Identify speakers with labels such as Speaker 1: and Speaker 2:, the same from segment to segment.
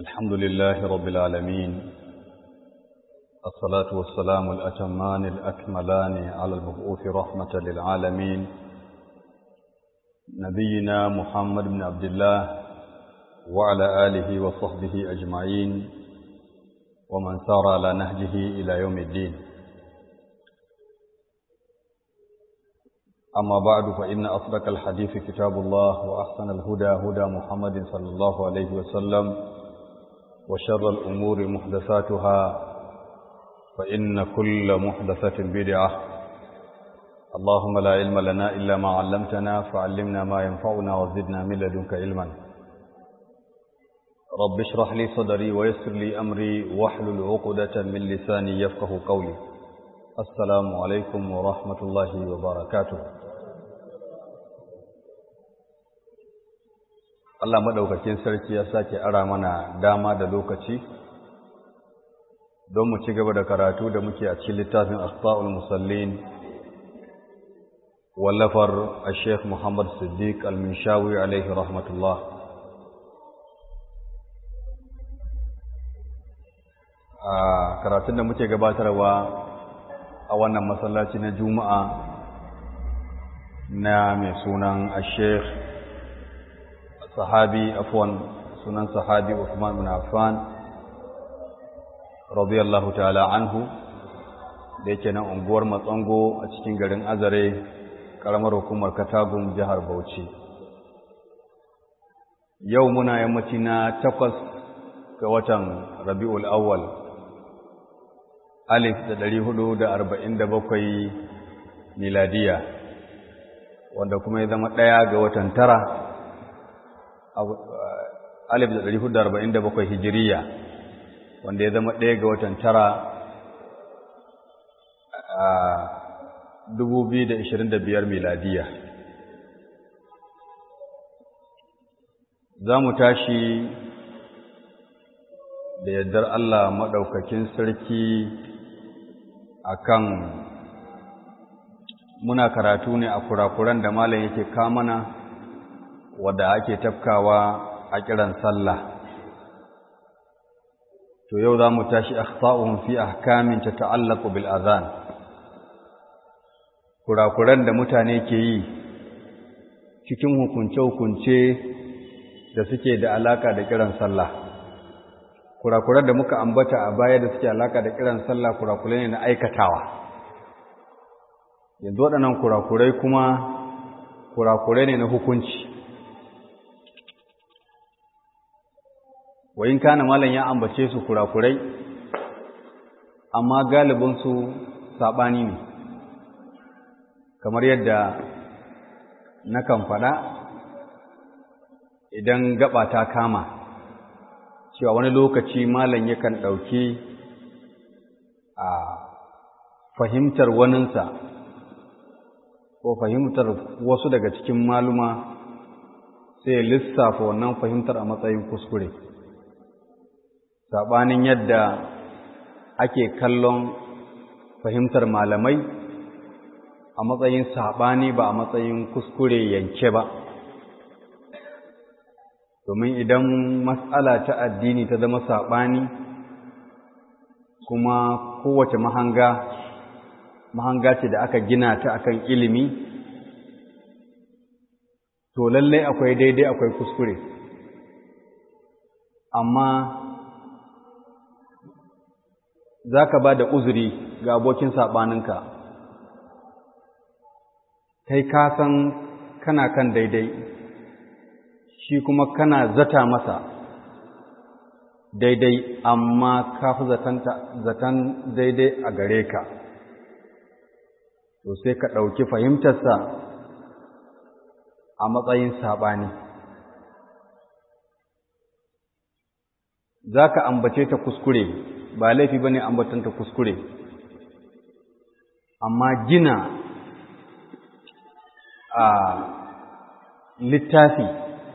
Speaker 1: الحمد لله رب العالمين الصلاة والسلام الأتمان الأكملان على المبعوث رحمة للعالمين نبينا محمد بن عبد الله وعلى آله وصحبه أجمعين ومن سار على نهجه إلى يوم الدين أما بعد فإن أصدق الحديث كتاب الله وأحسن الهدى هدى محمد صلى الله عليه وسلم وشر الأمور محدثاتها فإن كل محدثة بدعة اللهم لا علم لنا إلا ما علمتنا فعلمنا ما ينفعنا وزدنا من لدنك علما رب اشرح لي صدري ويسر لي أمري واحلل عقدة من لساني يفقه قولي السلام عليكم ورحمة الله وبركاته Allah maɗaukakin sarki ya sake ara mana dama da lokaci don mu ci gaba da karatu da muke a cikin littafin Asfa'ul Musallin wallafar a Sheikh Muhammad Siddiq Al-Minshawi alaihi rahmatullah. A karatun da muke gabatarwa a wannan masallaci na Juma'a na mai sunan a Sheikh sahabi afwan sunan sahabi Uthman bin Affan radiyallahu ta'ala anhu da yake nan unguwar Matsango a cikin garin Azare karamar hukumar Katagun jihar Bauchi yau muna yammaci na takwas ga watan Rabiul Awwal alif da ɗari hudu da arba'in da bakwai miladiya wanda kuma ya zama ɗaya ga watan tara alif da ɗari hudu arba'in da bakwai hijiriya wanda ya zama ɗaya ga watan tara a dubu biyu da ishirin da biyar miladiya za mu tashi da yardar Allah maɗaukakin sarki akan muna karatu ne a kurakuran da malam yake kamana wadda ake tafkawa a kiran sallah to yau za mu tashi akhta'uhum fi ahkamin tata'allaqu bil adhan kurakuran da mutane ke yi cikin hukunce-hukunce da suke da alaka da kiran sallah kurakuran da muka ambata a baya da suke alaka da kiran sallah kurakurai ne na aikatawa yanzu waɗannan kurakurai kuma kurakurai ne na hukunci wa in kana malam ya ambace su kurakurai amma galibinsu saɓani ne kamar yadda nakan faɗa idan gaba ta kama cewa wani lokaci malam yakan ɗauki a fahimtar waninsa ko fahimtar wasu daga cikin maluma sai lissafa wannan fahimtar a matsayin kuskure saɓanin yadda ake kallon fahimtar malamai a matsayin saɓani ba a matsayin kuskure yanke ba domin idan matsala ta addini ta zama saɓani kuma kowace mahanga mahanga ce da aka gina ta akan ilimi to lallai akwai daidai akwai kuskure amma za ka ba da uzuri ga abokin saɓaninka kai ka san kana kan daidai shi kuma kana zata masa daidai amma ka fi zaton daidai a gare ka to sai ka ɗauki fahimtarsa a matsayin saɓani za ka ambace ta kuskure ba laifi ba ne ambatanta kuskure amma gina a littafi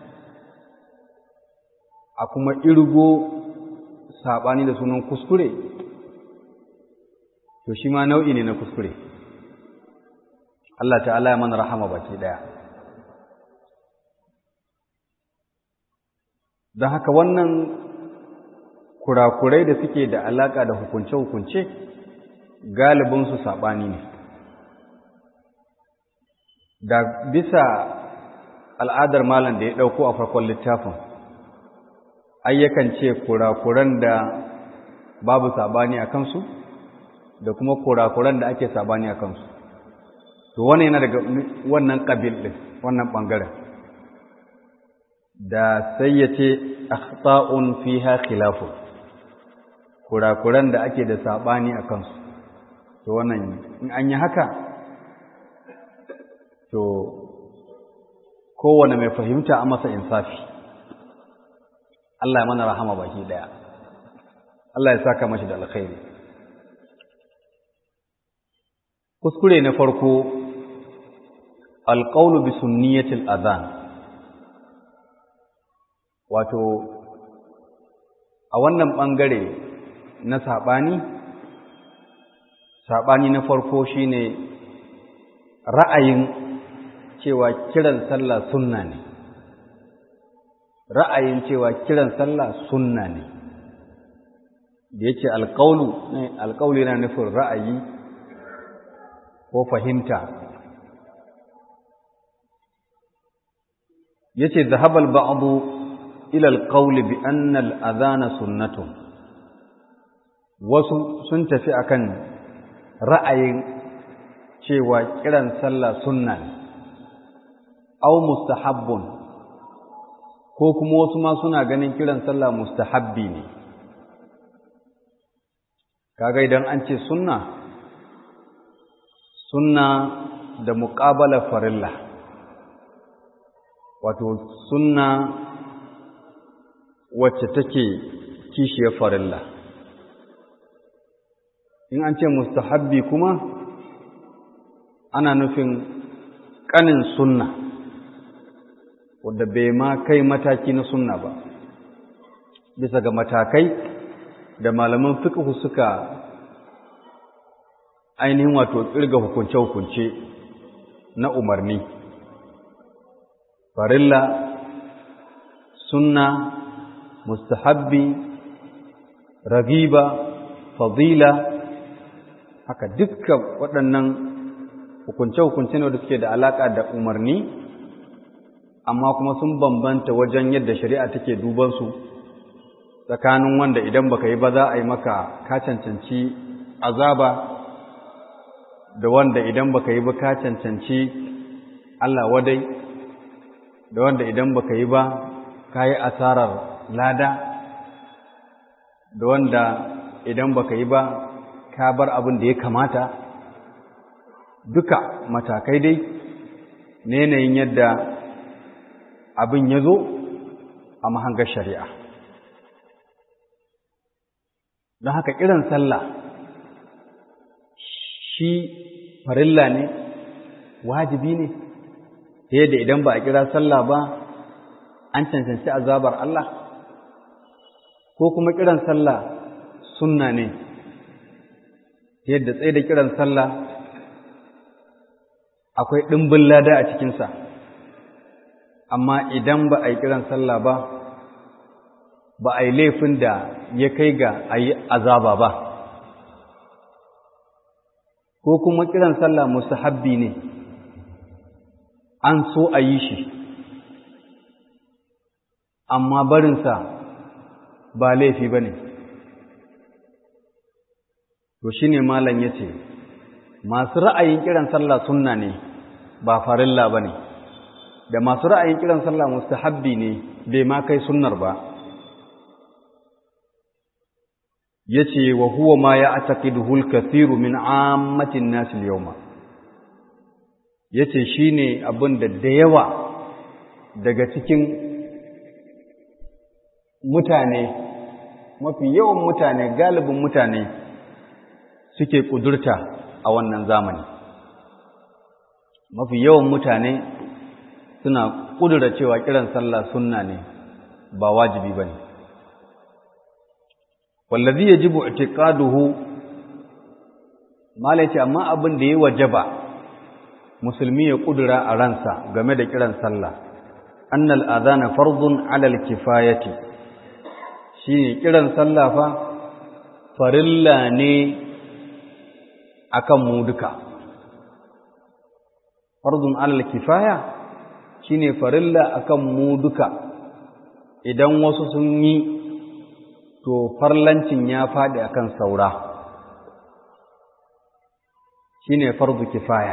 Speaker 1: a kuma irgo saɓani da sunan kuskure to shi ma nau'i ne na kuskure Allah ta'ala ya mana rahama baki ɗaya don haka wannan kurakurai da suke da alaka da hukunce-hukunce galibinsu saɓani ne da bisa al'adar malam da ya ɗauko a farkon littafin ayyakan ce kurakuran da babu saɓani a kansu da kuma kurakuran da ake saɓani a kansu to wannan yana daga wannan ƙabil ɗin wannan ɓangaren da sai ya ce akhta'un fiha khilafu kurakuran da ake da saɓani a kansu to wannan in an yi haka to kowane mai fahimta a masa insafi Allah ya mana rahama baki daya Allah ya saka mashi da alkhairi kuskure na farko alqawlu bi sunniyatil adhan wato a wannan bangare na sabani sabani na farko shine ra'ayin cewa kiran sallah sunna ne ra'ayin cewa kiran sallah sunna ne da yake alƙaulu ne alƙaulu yana nufin ra'ayi ko fahimta yace zahabal ba'du ila alqawli bi anna al-adhana sunnatun wasu sun tafi akan ra'ayin cewa kiran sallah sunna ne aw mustahabbun ko kuma wasu ma suna ganin kiran sallah mustahabbi ne kaga idan an ce sunna sunna da muqabala farilla wato sunna wacce take kishiyar farilla in an ce mustahabbi kuma ana nufin ƙanin sunna wadda bai ma kai mataki na sunna ba bisa ga matakai da malaman fiqh suka ainihin wato tsirga hukunce-hukunce na umarni farilla sunna mustahabbi ragiba fadila haka dukkan waɗannan hukunce-hukunce ne da suke da alaƙa da umarni amma kuma sun bambanta wajen yadda shari'a take dubansu tsakanin wanda idan baka yi ba za a yi maka ka cancanci azaba da wanda idan baka yi ba ka cancanci Allah wadai da wanda idan baka yi ba ka yi asarar lada da wanda idan baka yi ba ka bar abin da ya kamata duka matakai dai na yanayin yadda abin ya zo a mahangar shari'a don haka kiran sallah shi farilla ne wajibi ne ta yadda idan ba a kira sallah ba an cancanci azabar Allah ko kuma kiran sallah sunna ne ta yadda tsaye da kiran sallah akwai ɗimbin lada a cikinsa amma idan ba a yi kiran sallah ba ba a yi laifin da ya kai ga a yi azaba ba ko kuma kiran sallah mustahabbi ne an so a yi shi amma barinsa ba laifi ba ne to shi ne malam ya ce masu ra'ayin kiran sallah sunna ne ba farilla ba ne da masu ra'ayin kiran sallah mustahabbi ne bai ma kai sunnar ba yace wa huwa ma ya'taqiduhu al-kathiru min 'ammati an-nas al-yawma yace shine abin da da yawa daga cikin mutane mafi yawan mutane galibin mutane suke kudurta a wannan zamani mafi yawan mutane suna kudura cewa kiran sallah sunna ne ba wajibi bane wallazi yajibu i'tiqaduhu malaci amma abin da ya wajaba musulmi ya kudura a ransa game da kiran sallah annal adhana fardun 'ala al-kifayati shine kiran sallah fa farilla ne akan mu duka fardun alal kifaya shine farilla akan mu duka idan wasu sun yi to farlancin ya faɗi akan saura shine fardu kifaya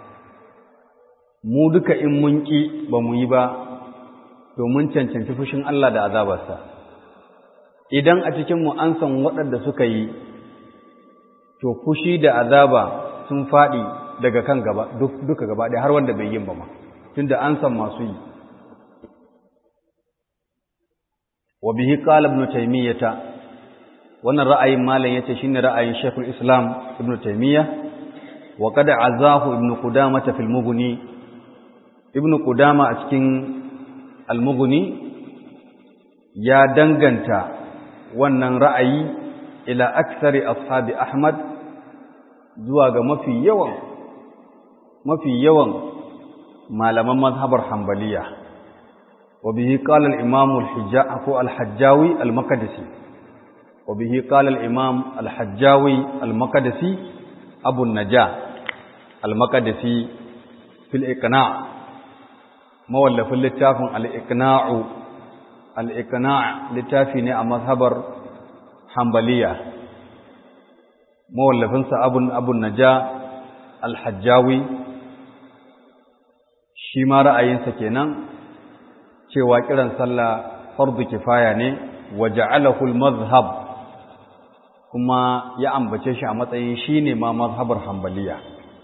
Speaker 1: mu duka in mun ƙi ba mu yi ba to mun cancanci fushin Allah da azabarsa idan a cikinmu an san waɗanda suka yi to fushi da azaba sun faɗi daga kan gaba duka gaba ɗaya har wanda bai yin ba ma tunda an san masu yi wa bihi qala ibn taymiyata wannan ra'ayin malam yace shine ra'ayin shaykhul islam ibn taymiyah wa qad azahu ibn qudamah fil mughni ibn qudama a cikin al mughni ya danganta wannan ra'ayi ila aktsari ashabi ahmad zuwa ga mafi yawan mafi yawan malaman mazhabar hanbaliya wa bihi qala al-imam al-hijja ko al-hajjawi al-maqdisi wa bihi qala al-imam al-hajjawi al-maqdisi abu an-najah al-maqdisi fil iqna' mawallafin littafin al-iqna'u al-iqna' littafi ne a mazhabar hanbaliya mawallafinsa abun abun najah al-hajjawi shi ma ra'ayinsa kenan cewa kiran sallah fardu kifaya ne wa ja'alahu al-mazhab kuma ya ambace shi a matsayin shine ma mazhabar hanbaliya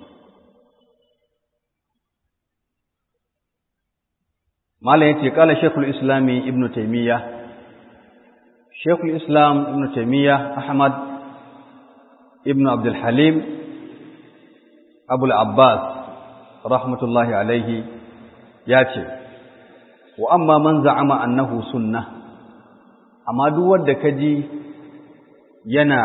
Speaker 1: malam yace kala shaykhul islami ibnu taymiya shaykhul islam ibnu taymiya ahmad ibnu abdul halim abul abbas rahmatullahi alaihi ya ce wa amma man za'ama annahu sunnah amma duk wanda kaji yana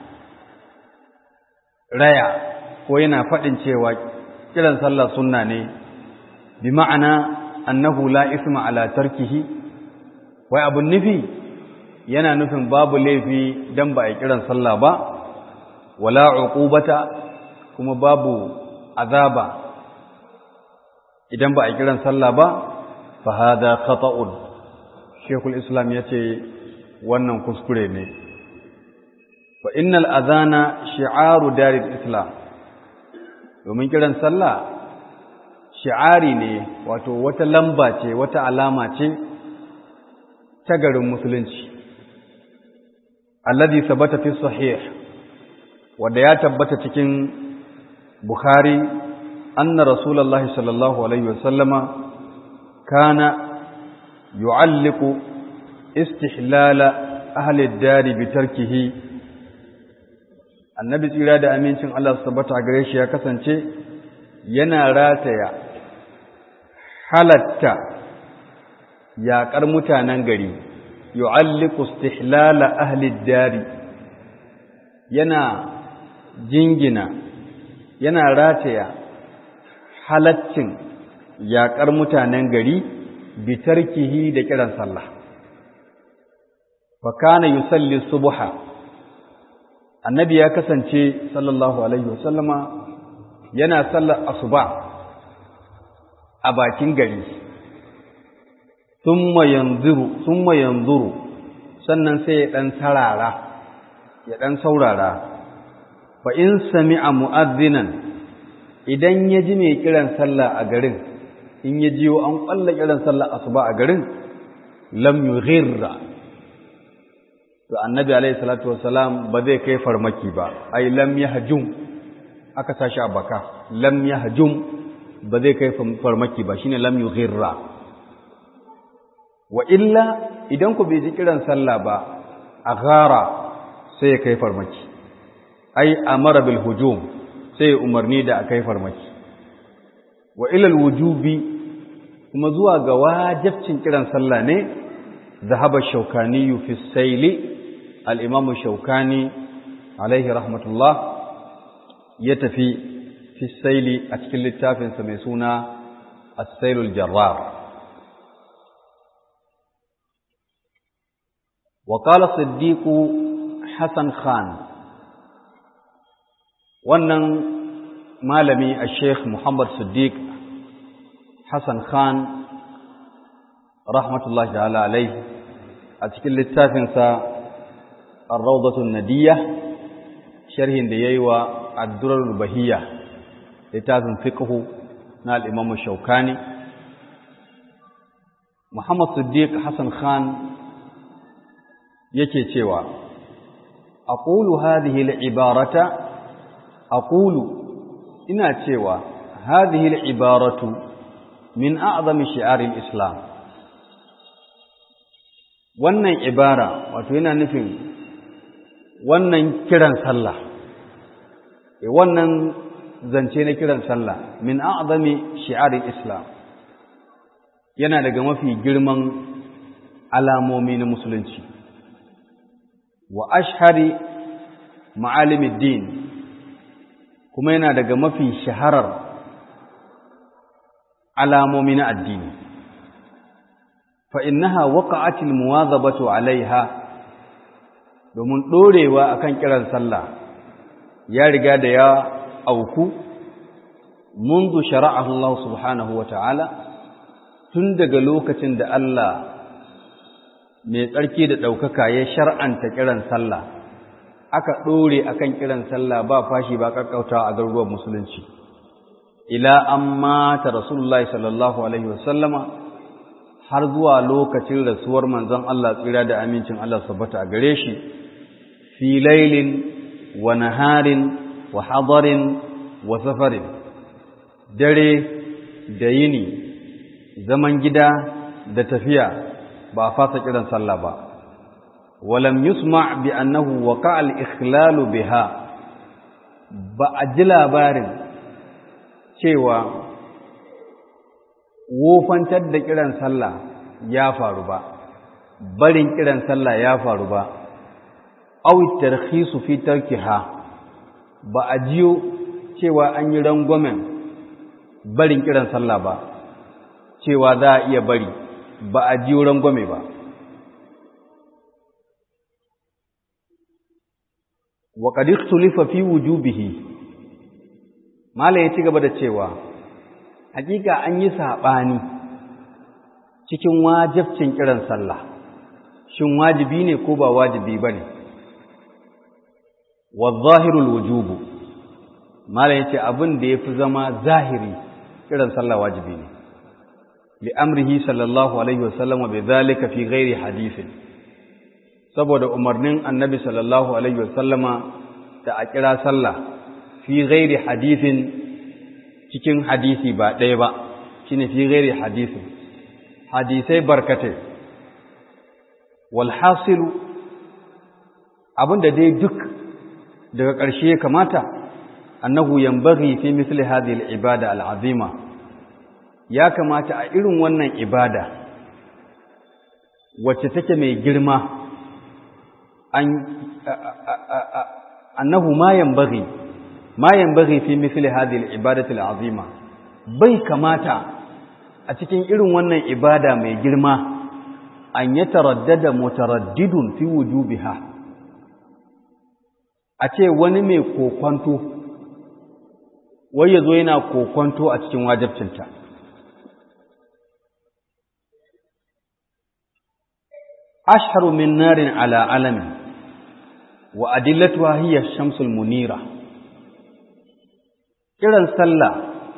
Speaker 1: raya ko yana faɗin cewa kiran sallah sunna ne bi ma'ana annahu la isma ala tarkihi wai abun nufi yana nufin babu laifi dan ba a kiran sallah ba wala uqubata kuma babu azaba idan ba a kiran sallah ba fa hada khata'un shekul islam yace wannan kuskure ne fa innal adhana shi'aru daril islam domin kiran sallah shi'ari ne wato wata lamba ce wata alama ce ta garin musulunci alladhi sabata fi sahih wanda ya tabbata cikin bukhari anna rasulullahi sallallahu alaihi wasallama kana yu'alliqu istihlala ahli ad-dari bi tarkihi annabi tsira da amincin Allah su tabbata gare shi ya kasance yana rataya halatta yaƙar mutanen gari yu'alliqu istihlala ahli ad-dari yana jingina yana rataya halaccin yaƙar mutanen gari bitarkihi da kiran sallah fa kana yusalli subha annabi ya kasance sallallahu alaihi wasallama yana sallar asuba a bakin gari thumma yanzuru thumma yanzuru sannan sai ya dan sarara ya dan saurara fa in sami'a mu'adhdhinan idan ya ji mai kiran sallah a garin in ya jiyo an kwalla kiran sallah asuba a garin lam yughirra to annabi alaihi salatu wassalam ba zai kai farmaki ba ai lam yahjum aka tashi a baka lam yahjum ba zai kai farmaki ba shine lam yughirra wa illa idan ku bai ji kiran sallah ba a gara sai ya kai farmaki ai amara bil hujum sai ya umarni da a kai farmaki wa ilal wujubi kuma zuwa ga wajibcin kiran sallah ne zahaba shaukani fi saili al-imam shaukani alaihi rahmatullah ya tafi fi saili a cikin littafinsa mai suna as-sailul jarrar وقال الصديق حسن خان wannan malami a sheikh muhammad siddiq hassan khan rahmatullahi ta'ala alai a cikin littafinsa ar-rawdatun nadiyya sharhin da yayi wa ad-durar bahiyya littafin fiqhu na al-imam shaukani muhammad siddiq hassan khan yake cewa aqulu hadhihi al-ibarata aqulu ina cewa hadhihi al-ibaratu min a'zami shi'ari al-islam wannan ibara wato yana nufin wannan kiran sallah e wannan zance na kiran sallah min a'zami shi'ari al-islam yana daga mafi girman alamomi na musulunci wa ashhari ma'alimid din kuma yana daga mafi shaharar alamomi na addini fa innaha waqa'atil muwazabatu alaiha domin dorewa akan kiran sallah ya riga da ya auku منذ شرعه الله سبحانه وتعالى tun daga lokacin da Allah mai tsarki da ɗaukaka ya shar'anta kiran sallah aka ɗore akan kiran sallah ba fashi ba ƙaƙƙauta a garuruwan musulunci ila an mata rasulullahi sallallahu alaihi wasallama har zuwa lokacin rasuwar manzon Allah tsira da amincin Allah sabbata a gare shi fi lailin wa naharin wa hadarin wa safarin dare da yini zaman gida da tafiya ba fasa kiran sallah ba ولم يسمع بأنه وقع الإخلال بها بأجل بارن cewa wofantar da kiran sallah ya faru ba barin kiran sallah ya faru ba aw tarkhisu fi tarkiha ba a jiyo cewa an yi rangwamen barin kiran sallah ba cewa za a iya bari ba a jiyo rangwame ba wa qad ikhtulifa fi wujubihi mala ya ci gaba da cewa hakika an yi sabani cikin wajibcin kiran sallah shin wajibi ne ko ba wajibi bane wa zahirul wujubu mala yace abin da yafi zama zahiri kiran sallah wajibi ne li amrihi sallallahu alaihi wasallam bi dhalika fi ghairi hadithin saboda umarnin annabi sallallahu alaihi wasallama da a kira sallah fi ghairi hadithin cikin hadisi ba ɗaya ba shine fi ghairi hadithin hadisai barkatai wal hasilu abinda dai duk daga ƙarshe ya kamata annahu yanbaghi fi misli hadhihi al-ibada al-azima ya kamata a irin wannan ibada wacce take mai girma annahu ma yanbaghi ma yanbaghi fi mithli hadhihi al-ibadati al-azima bai kamata a cikin irin wannan ibada mai girma an yataraddada mutaraddidun fi wujubiha a ce wani mai kokwanto wai yazo yana kokwanto a cikin wajibcinta ashharu min narin ala alamin wa adillatuha hiya shamsul munira kiran sallah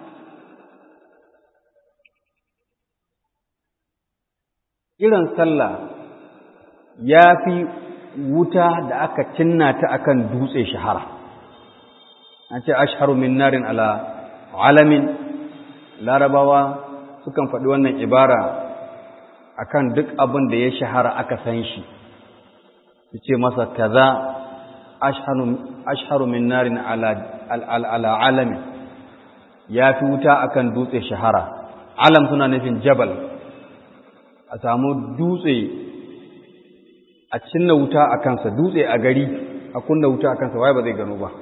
Speaker 1: kiran sallah ya fi wuta da aka cinna ta akan dutse shahara an ce ashharu min narin ala alamin larabawa sukan faɗi wannan ibara akan duk abin da ya shahara aka san shi su ce masa kaza ashharu min narin ala alamin ya fi wuta akan dutse shahara alam suna nufin jabal a samu dutse a cinna wuta a kansa dutse a gari a kunna wuta a kansa waye ba zai gano ba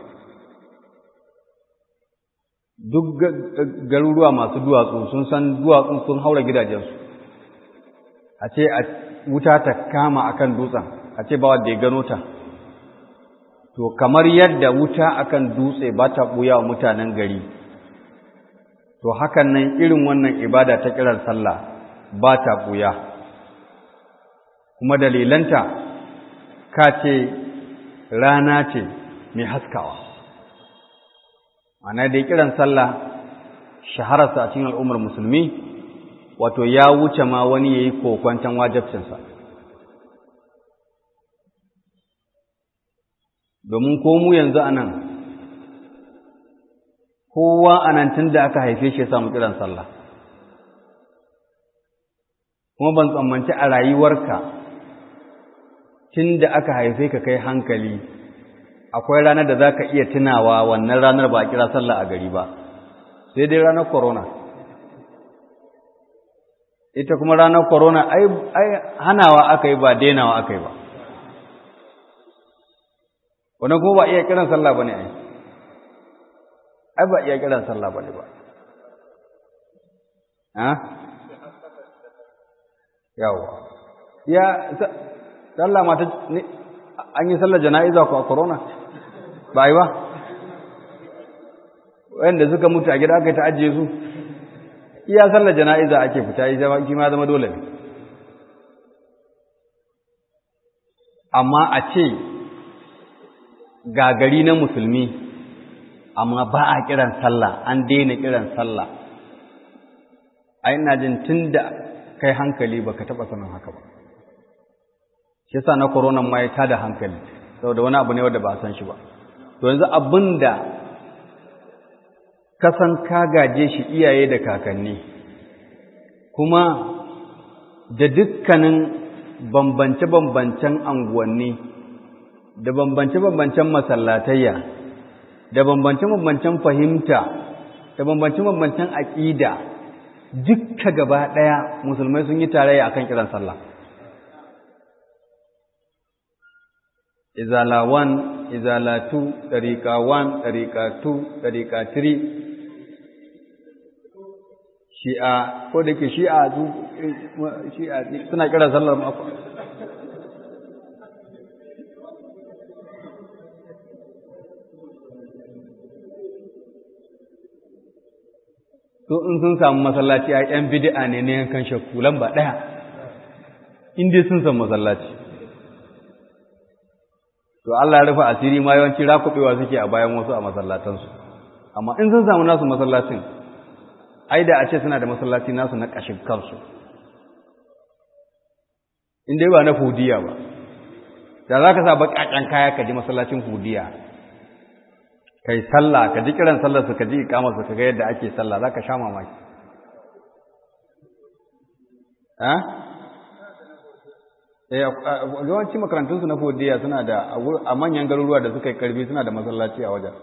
Speaker 1: duk garuruwa masu duwatsu sun san duwatsun sun haura gidajensu a ce a wuta ta kama akan dutsen a ce ba wanda ya gano ta to kamar yadda wuta akan dutse ba ta ɓuya wa mutanen gari to hakan nan irin wannan ibada ta kiran sallah ba ta ɓuya kuma dalilanta ka ce rana ce mai haskawa ana dai kiran sallah shahararsa a cikin al'ummar musulmi wato ya wuce ma wani ya yi kokwanton wajabcinsa domin ko mu yanzu a nan kowa a nan tun da aka haife shi ya samu kiran sallah kuma ban tsammanci a rayuwarka tun da aka haife ka kai hankali akwai ranar da za ka iya tunawa wannan ranar ba a kira sallah a gari ba sai dai ranar corona ita kuma ranar corona ai hanawa aka yi ba denawa aka yi ba wannan kuma ba iya kiran sallah ba ne ai ai ba iya kiran sallah ba ne ba ha yawa ya sallah mata an yi sallar jana'iza ko a corona ba yi ba wanda suka mutu a gida aka yi ta ajiye su iya sallar jana'iza ake fita yi zama kima zama dole ne amma a ce gagari na musulmi amma ba a kiran sallah an daina kiran sallah a ina jin tun da kai hankali ba ka taɓa sanin haka ba shi yasa na corona ma ya tada hankali saboda wani abu ne wanda ba a san shi ba to yanzu abin da ka san ka gaje shi iyaye da kakanni kuma da dukkanin bambance-bambancen anguwanni da bambance-bambancen masallatayya da bambance-bambancen fahimta da bambance-bambancen aƙida dukka gaba ɗaya musulmai sun yi tarayya akan kiran sallah izala 1 izala 2 ɗariƙa 1 ɗariƙa 2 ɗariƙa 3 shi'a ko da ke shi'a su shi'a suna kira sallar mako to in sun samu masallaci a yan bid'a ne na yankan shakku lamba ɗaya in dai sun samu masallaci to Allah ya rufe asiri ma yawanci rakubewa suke a bayan wasu a masallatansu amma in sun samu nasu masallacin ai da a ce suna da masallaci nasu na ƙashin kansu in dai ba na hudiya ba da za ka sa baƙaƙen kaya ka ji masallacin hudiya kai sallah ka ji kiran sallar su ka ji ikamar su ka ga yadda ake sallah za ka sha mamaki yawanci makarantunsu na hudiya suna da a manyan garuruwa da suka yi karbi suna da masallaci a wajen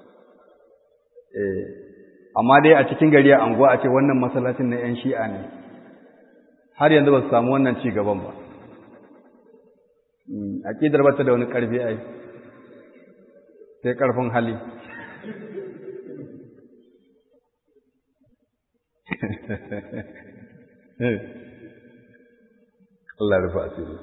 Speaker 1: amma dai a cikin gari a anguwa a ce wannan masallacin na 'yan shi'a ne har yanzu ba su samu wannan ci gaban ba aƙidar ba ta da wani ƙarfi ai sai ƙarfin hali Allah rufa asiri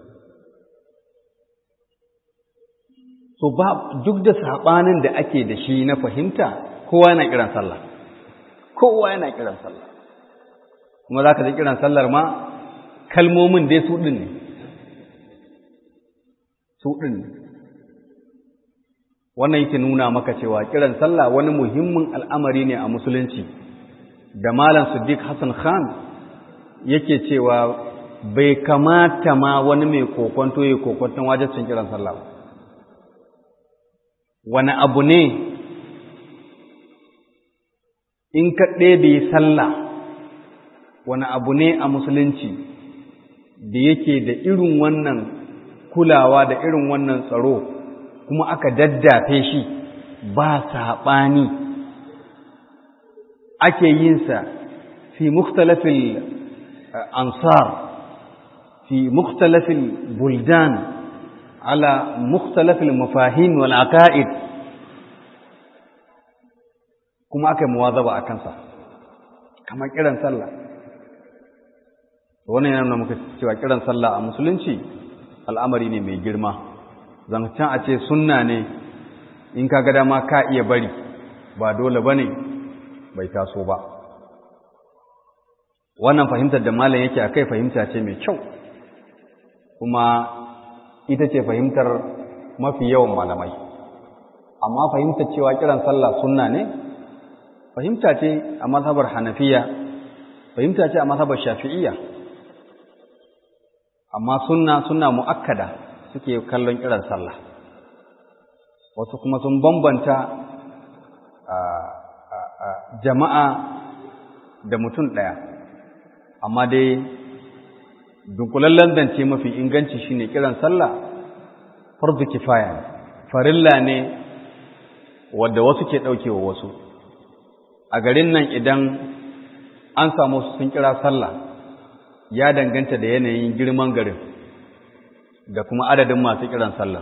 Speaker 1: so ba duk da saɓanin da ake da shi na fahimta kowa yana kiran sallah kowa yana kiran sallah kuma za ka ji kiran sallar ma kalmomin dai su ɗin ne su ɗin ne wannan yake nuna maka cewa kiran sallah wani muhimmin al'amari ne a musulunci da malam siddiq hassan khan yake cewa bai kamata ma wani mai kokonto ya kokonton wajibcin kiran sallah wani abu ne in ka ɗebe sallah wani abu ne a musulunci da yake da irin wannan kulawa da irin wannan tsaro kuma aka daddafe shi ba saɓani ake yinsa fi mukhtalafil ansar fi mukhtalafil buldan ala mukhtalafil mafahim wal aqaid kuma aka yi muwazaba a kansa kamar kiran sallah wannan yana nuna muka cewa kiran sallah a musulunci al'amari ne mai girma zancen a ce sunna ne in ka ga dama ka iya bari ba dole ba ne bai taso ba wannan fahimtar da malam yake a kai fahimta ce mai kyau kuma ita ce fahimtar mafi yawan malamai amma fahimtar cewa kiran sallah sunna ne fahimta ce a mazhabar hanafiya fahimta ce a mazhabar shafi'iyya amma sunna sunna mu'akkada suke kallon kiran sallah wasu kuma sun bambanta jama'a da mutum ɗaya amma dai dunkulallen zance mafi inganci shine kiran sallah farzu kifaya ne farilla ne wadda wasu ke ɗaukewa wasu a garin nan idan an samu sun kira sallah ya danganta da yanayin girman garin da kuma adadin masu kiran sallah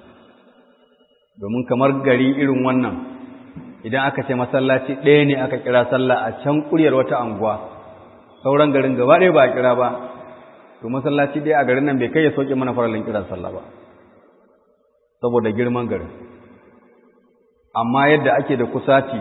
Speaker 1: domin kamar gari irin wannan idan aka ce masallaci ɗaya ne aka kira sallah a can ƙuryar wata anguwa sauran garin gaba ɗaya ba a kira ba to masallaci ɗaya a garin nan bai kai ya soke mana faralin kiran sallah ba saboda girman garin amma yadda ake da kusaci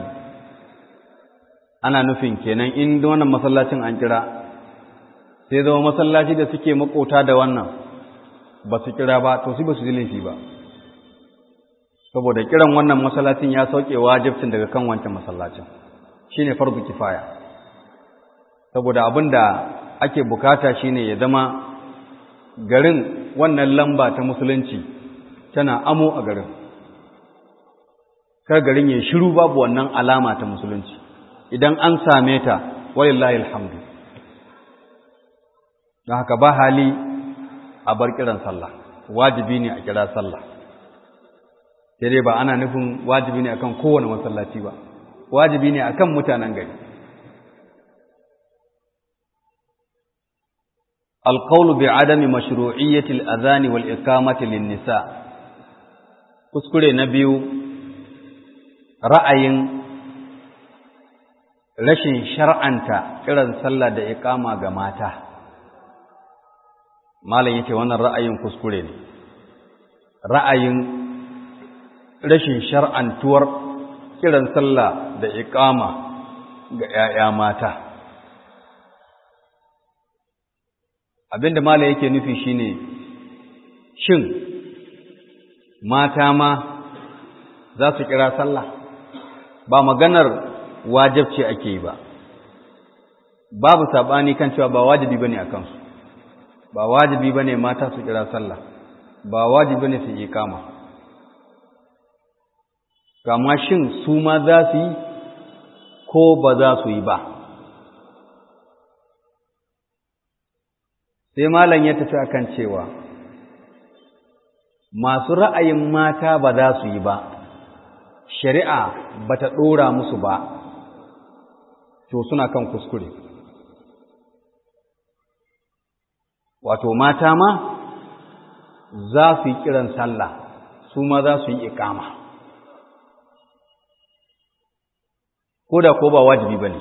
Speaker 1: ana nufin kenan in wannan masallacin an kira sai zama masallaci da suke makota da wannan ba su kira ba to su ba su ji laifi ba saboda kiran wannan masallacin ya sauke wajibcin daga kan wancan masallacin shine farzu kifaya saboda abin da ake bukata shine ya zama garin wannan lamba ta musulunci tana amo a garin kar garin ya shiru babu wannan alama ta musulunci idan an same ta walillahi alhamdu don haka ba hali a bar kiran sallah wajibi ne a kira sallah sai dai ba ana nufin wajibi ne akan kowane masallaci ba wajibi ne akan mutanen gari القول بعدم مشروعية الأذان والإقامة للنساء kuskure na biyu ra'ayin rashin shar'anta kiran sallah da iqama ga mata malam yace wannan ra'ayin kuskure ne ra'ayin rashin shar'antuwar kiran sallah da iqama ga 'ya'ya mata abinda malam yake nufi shine shin mata ma za su kira sallah ba maganar wajibci ake yi ba babu sabani kan cewa ba wajibi bane a kansu ba wajibi bane mata su kira sallah ba wajibi bane su yi kama kama shin su ma za su yi ko ba za su yi ba sai malam ya tafi akan cewa masu ra'ayin mata ba za su yi ba shari'a ba ta ɗora musu ba to suna kan kuskure wato mata ma za su yi kiran sallah su ma za su yi ikama ko da ko ba wajibi ba ne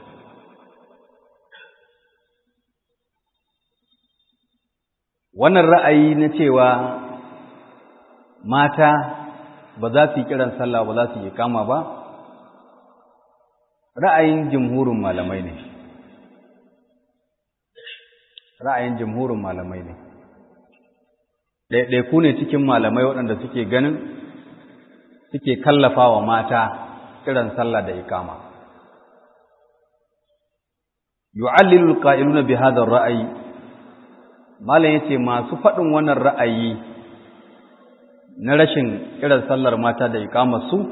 Speaker 1: wannan ra'ayi na cewa mata ba za su yi kiran sallah ba za su yi kama ba ra'ayin jumhurin malamai ne ra'ayin jumhurin malamai ne ɗaiɗaiku ne cikin malamai waɗanda suke ganin suke kallafa wa mata kiran sallah da ikama yu'allilu alqa'iluna bi hadha ar-ra'yi malam yace masu faɗin wannan ra'ayi na rashin kiran sallar mata da ikamar su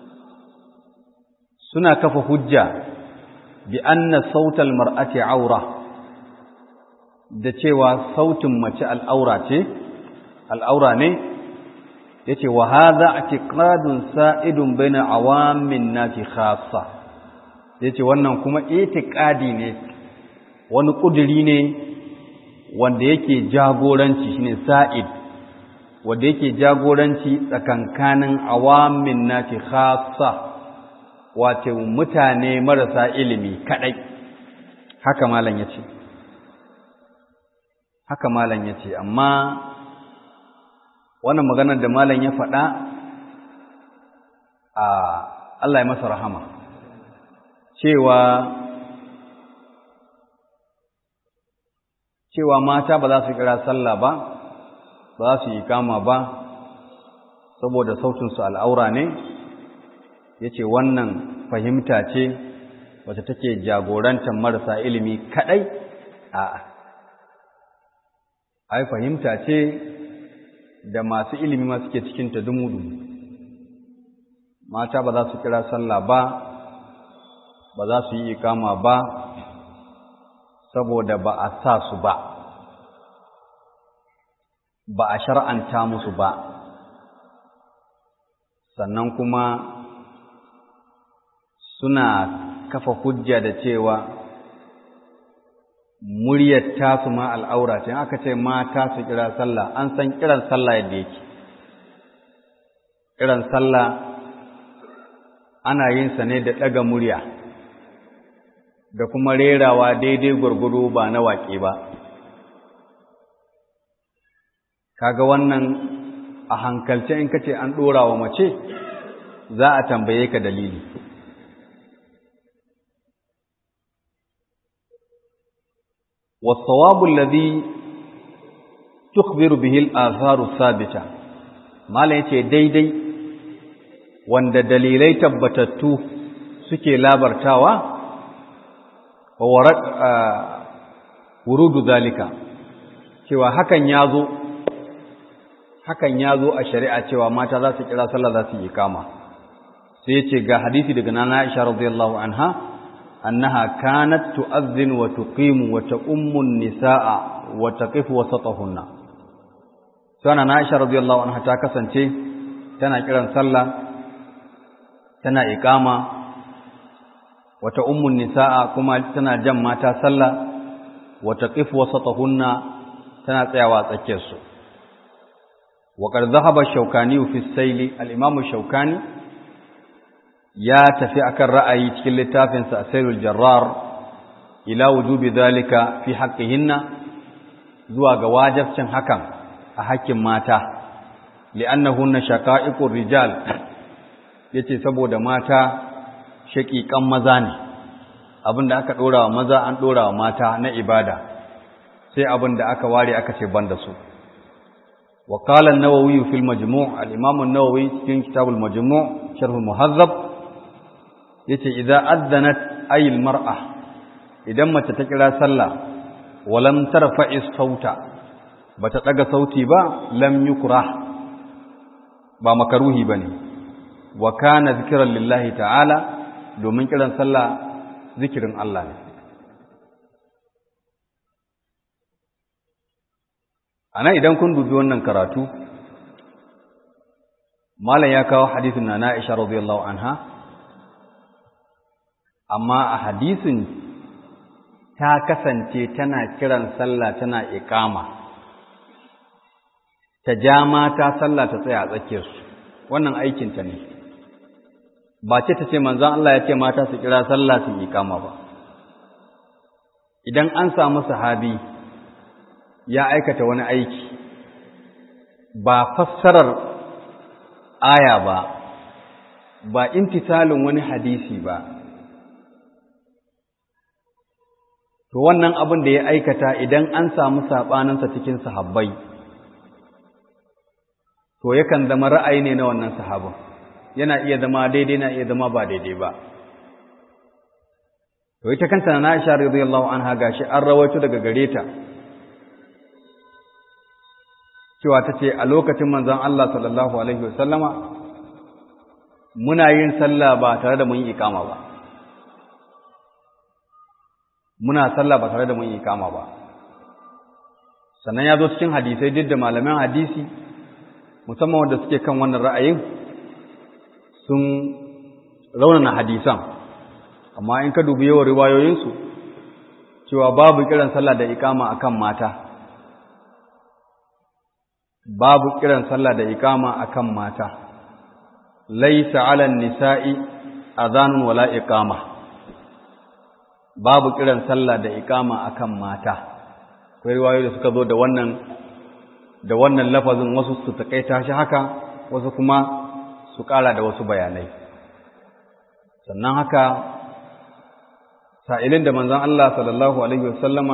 Speaker 1: suna kafa hujja bi anna sautal mar'ati aura da cewa sautin mace al'aura ce al'aura ne yace wa hadha i'tiqadun sa'idun baina awamin nasi khassa yace wannan kuma itiqadi ne wani kuduri ne wanda yake jagoranci shine sa'id wanda yake jagoranci tsakankanin awamin nati khassa wato mutane marasa ilimi kadai haka malam yace haka malam yace amma wannan maganar da malam ya faɗa a Allah ya masa rahama cewa cewa mata ba za su kira sallah ba ba za su yi kama ba saboda sautinsu al'aura ne ya ce wannan fahimta ce wacce take jagorantar marasa ilimi kaɗai a ai fahimta ce da masu ilimi ma suke cikinta dumu-dumu mata ba za su kira sallah ba ba za su yi ikama ba saboda ba a sa su ba ba a shar'anta musu ba sannan kuma suna kafa hujja da cewa muryar tasu ma al'aura ce aka ce mata su kira sallah an san kiran sallah yadda yake kiran sallah ana yin sa ne da ɗaga murya da kuma rerawa daidai gwargwado ba na waƙe ba kaga wannan a hankalce in kace an ɗora wa mace za a tambaye ka dalili والصواب الذي تخبر به الآثار الثابتة ما لا يتي daidai wanda dalilai tabbatattu suke labartawa wa warad wurudu zalika cewa hakan yazo hakan yazo a shari'a cewa mata za su kira sallah za su yi kama sai yace ga hadisi daga nana Aisha radiyallahu anha أنها كانت تؤذن وتقيم وتؤم النساء وتقف وسطهن سنة عائشة رضي الله عنها تاكسن شيء تنا كرا صلى تنا إقامة وتؤم النساء كما تنا جمع صلى وتقف وسطهن تنا تيوى تكيسو وقد ذهب الشوكاني في السيل الإمام الشوكاني ya tafi akan ra'ayi cikin littafinsa Asailul Jarrar ila wujubi zalika fi haqqihinna zuwa ga wajibcin hakan a hakkin mata li'annahunna shaqa'iqur rijal yace saboda mata shaqiqan maza ne abinda aka dora wa maza an dora wa mata na ibada sai abinda aka ware aka ce banda su wa qala an-nawawi fil majmu' al-imam an-nawawi cikin kitabul majmu' sharh al-muhazzab yace idza addanat ayil mar'a idan mace ta kira sallah walam tarfa'i sauta bata daga sauti ba lam yukrah ba makaruhi bane wa kana zikran lillahi ta'ala domin kiran sallah zikirin Allah ne ana idan kun dubi wannan karatu malam ya kawo hadisin na Aisha radiyallahu anha amma a hadisin ta kasance tana kiran sallah tana iqama ta ja mata sallah ta tsaya a tsakiyarsu wannan aikinta ne ba ce ta ce manzon Allah ya ce mata su kira sallah su iqama ba idan an samu sahabi ya aikata wani aiki ba fassarar aya ba ba imtisalin wani hadisi ba to wannan abin da ya aikata idan an samu saɓaninsa cikin sahabbai to yakan zama ra'ayi ne na wannan sahabin yana iya zama daidai na iya zama ba daidai ba to ita kanta na Aisha radiyallahu anha gashi an rawaito daga gare ta cewa tace a lokacin manzon Allah sallallahu alaihi wasallama muna yin sallah ba tare da mun yi ikama ba muna sallah ba tare da mun yi ikama ba sannan ya zo cikin hadisai duk da malaman hadisi musamman wanda suke kan wannan ra'ayin sun raunana hadisan amma in ka dubi yawan riwayoyinsu cewa babu kiran sallah da ikama akan mata babu kiran sallah da ikama akan mata laysa 'alan nisa'i adhanun wala iqama babu kiran sallah da ikama akan mata akwai riwayoyi da suka zo da wannan da wannan lafazin wasu su taƙaita shi haka wasu kuma su ƙara da wasu bayanai sannan haka sa'ilin da manzan Allah sallallahu Alaihi wasallama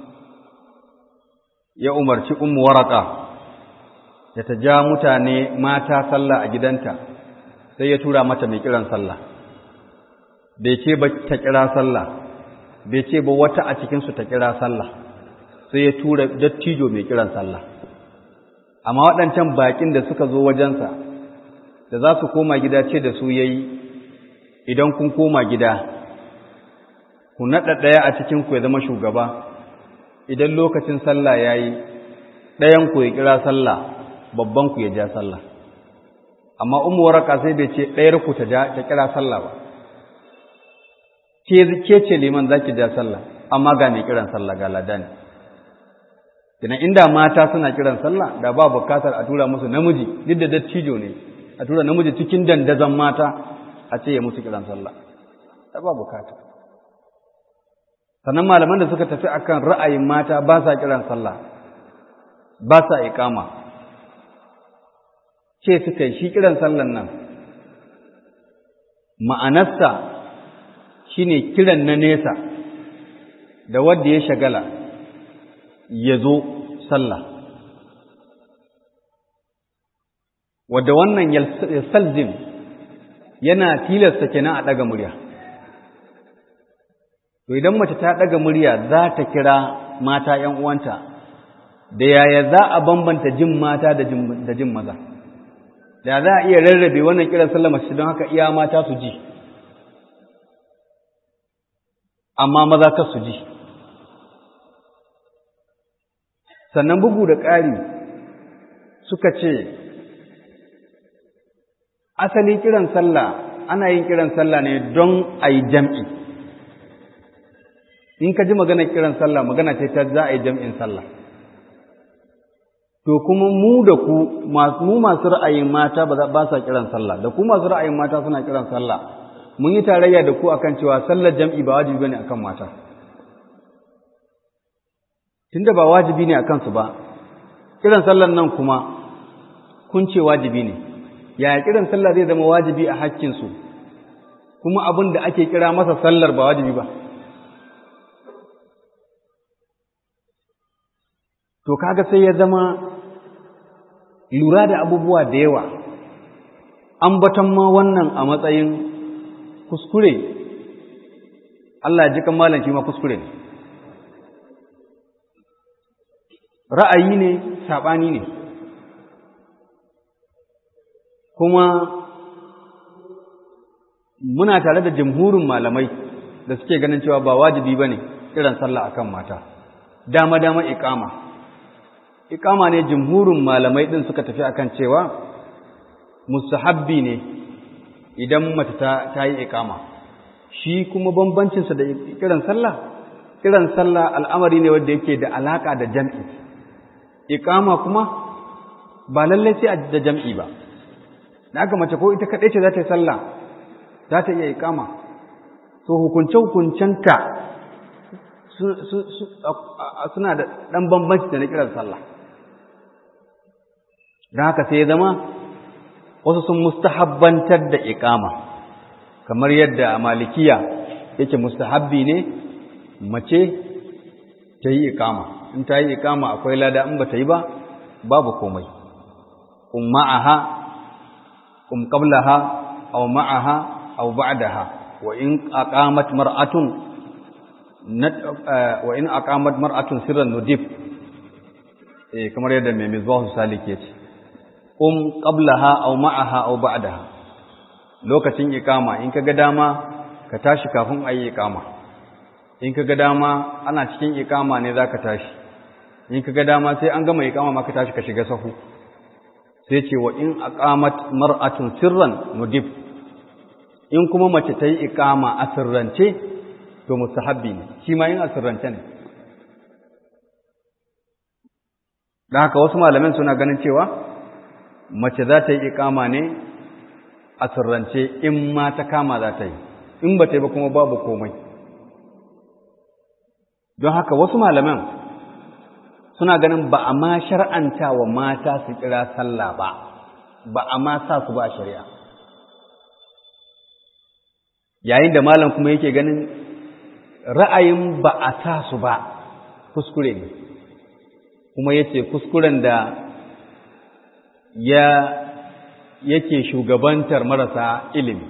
Speaker 1: ya umarci ummu waraka da ta ja mutane mata sallah a gidanta sai ya tura mata mai kiran sallah bai ce ba ta kira sallah bai ce ba wata a cikinsu ta kira sallah sai ya tura dattijo mai kiran sallah amma waɗancan baƙin da suka zo wajensa da za su koma gida ce da su yayi idan kun koma gida ku naɗa ɗaya a cikinku ya zama shugaba idan lokacin sallah ya yi ɗayanku ya kira sallah babbanku ya ja sallah amma umu waraka sai bai ce ɗayarku ta kira sallah ba ke ce liman za ki ja sallah amma ga mai kiran sallah ga ladani Kina inda mata suna kiran sallah da ba bukatar a tura musu namiji duk da dattijo ne a tura namiji cikin dandazon mata a ce ya musu kiran sallah da ba bukata sannan malaman da suka tafi akan ra'ayin mata ba sa kiran sallah ba sa iqama ce suka yi shi kiran sallan nan ma'anarsa shine kiran na nesa da wanda ya shagala ya zo sallah wadda wannan salzim yana tilasta kenan a ɗaga murya to idan mace ta ɗaga murya za ta kira mata ‘yan uwanta da yaya za a bambanta jin mata da jin maza da za a iya rarrabe wannan kiran sallah mace don haka iya mata su ji amma maza ka su ji sannan bugu da ƙari suka ce asali kiran sallah ana yin kiran sallah ne don a yi jam'i in ka ji magana kiran sallah magana ce ta za a yi jam'in sallah to kuma mu da ku mu masu ra'ayin mata ba sa kiran sallah da ku masu ra'ayin mata suna kiran sallah mun yi tarayya da ku akan cewa sallar jam'i ba wajibi bane akan mata tunda ba wajibi ne akan su ba kiran sallar nan kuma kun ce wajibi ne yaya kiran sallah zai zama wajibi a hakkin su kuma abin da ake kira masa sallar ba wajibi ba to kaga sai ya zama lura da abubuwa da yawa ambaton ma wannan a matsayin kuskure Allah ya ji kan malam shi ma kuskure ne ra'ayi ne saɓani ne kuma muna tare da jamhurin malamai da suke ganin cewa ba wajibi ba ne kiran sallah akan mata dama-dama ikama ikama ne jamhurin malamai ɗin suka tafi akan cewa mustahabbi ne idan mace ta yi ikama shi kuma bambancinsa da kiran sallah kiran sallah al'amari ne wanda yake da alaka da jam'i ikama kuma ba lallai sai da jam'i ba da aka mace ko ita kaɗai ce za ta yi sallah za ta iya ikama so hukunce-hukuncenta suna da ɗan bambanci da na kiran sallah don haka sai ya zama wasu sun mustahabbantar da ikama kamar yadda a malikiya yake mustahabbi ne mace ta yi ikama in ta yi ikama akwai lada in ba ta yi ba babu komai um ma'aha um qablaha aw ma'aha aw ba'daha wa in aqamat mar'atun wa in aqamat mar'atun sirran nudif eh kamar yadda mai mizbahu salik yace um qablaha aw ma'aha aw ba'daha lokacin ikama in kaga dama ka tashi kafin ayi ikama in kaga dama ana cikin ikama ne zaka tashi in kaga dama sai an gama ikama ma ka tashi ka shiga sahu sai ce wa in aqamat mar'atun sirran nudib in kuma mace ta yi ikama a sirrance to mustahabbi ne shi ma yin a sirrance ne da haka wasu malamin suna ganin cewa mace za ta yi ikama ne a sirrance in ma ta kama za ta yi in ba ta yi ba kuma babu komai don haka wasu malaman suna ganin ba a ma shar'anta wa mata su kira sallah ba ba a ma sa su ba shari'a yayin da malam kuma yake ganin ra'ayin ba a sa su ba kuskure ne kuma yace kuskuren da ya yake shugabantar marasa ilimi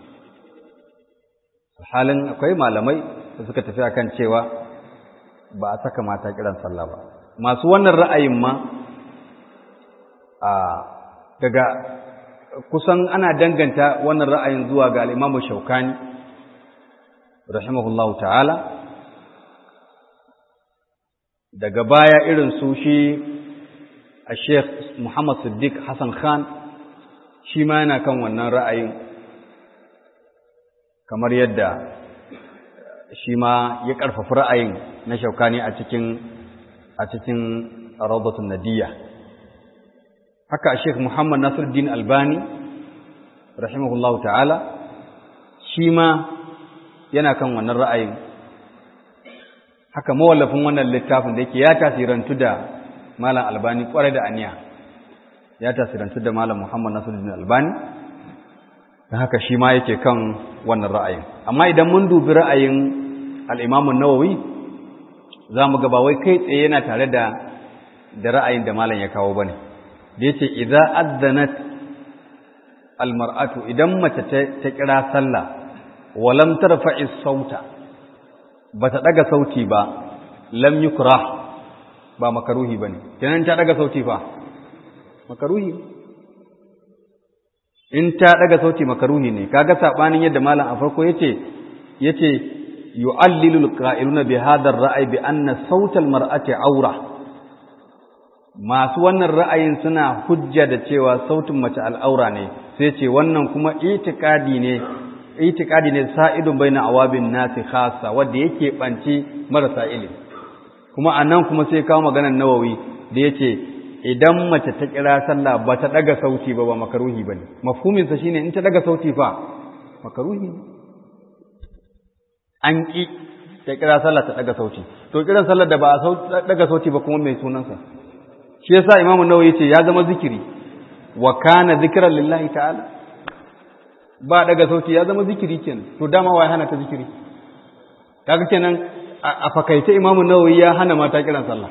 Speaker 1: halin akwai malamai da suka tafi akan cewa ba a saka mata kiran sallah ba masu wannan ra'ayin ma a daga kusan ana danganta wannan ra'ayin zuwa ga al-Imam Shawkani rahimahullahu ta'ala daga baya irin su shi a Sheikh Muhammad Siddiq Hassan Khan shi ma yana kan wannan ra'ayin kamar yadda shi ma ya ƙarfafa ra'ayin na shaukani a cikin a cikin rawdatun nadiyya haka Sheikh Muhammad Nasiruddin Albani rahimahullahu ta'ala shi ma yana kan wannan ra'ayin haka mawallafin wannan littafin da yake ya tasirantu da Malam Albani kwarai da aniya ya tasirantu da Malam Muhammad Nasiruddin Albani da haka shi ma yake kan wannan ra'ayin amma idan mun dubi ra'ayin al-Imam an-Nawawi zamu ga ba wai kai tsaye yana tare da da ra'ayin da malam ya kawo bane da yace idza azzanat al-mar'atu idan mace ta kira sallah wa lam tarfa'i sauta bata daga sauti ba lam yukrah ba makaruhi bane kenan ta daga sauti fa makaruhi in ta daga sauti makaruhi ne kaga sabanin yadda malam a farko yace yace yu'allilu alqa'iluna bi hadha ar-ra'y bi anna sawt al-mar'ati awra masu wannan ra'ayin suna hujja da cewa sautin mace al'aura ne sai ce wannan kuma itikadi ne itikadi ne sa'idun baina awabin nasi khassa wanda yake banci marasa ilimi kuma anan kuma sai kawo maganar nawawi da yace idan mace ta kira sallah ba ta daga sauti ba ba makaruhi ba ne mafhuminsa shine in ta daga sauti fa makaruhi ne an ƙi ta kira sallah ta daga sauti to kiran sallar da ba a daga sauti ba kuma mai sunansa shi yasa imamu nawawi yace ya zama zikiri wa kana zikran lillahi ta'ala ba daga sauti ya zama zikiri kenan to dama wai hana ta zikiri kaga kenan a fakaice imamu nawawi ya hana mata kiran sallah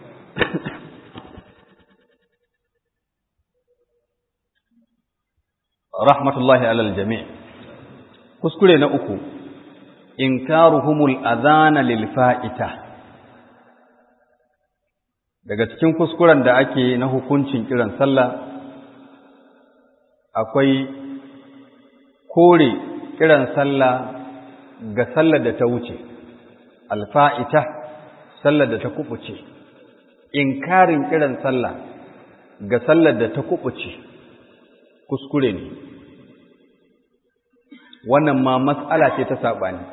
Speaker 1: rahmatullahi alal jami' kuskure na uku inkaruhumul adhana lil fa'ita daga cikin kuskuren da ake na hukuncin kiran sallah akwai kore kiran sallah ga sallar da ta wuce alfa'ita sallar da ta kubuce inkarin kiran sallah ga sallar da ta kubuce kuskure ne wannan ma matsala ce ta saɓani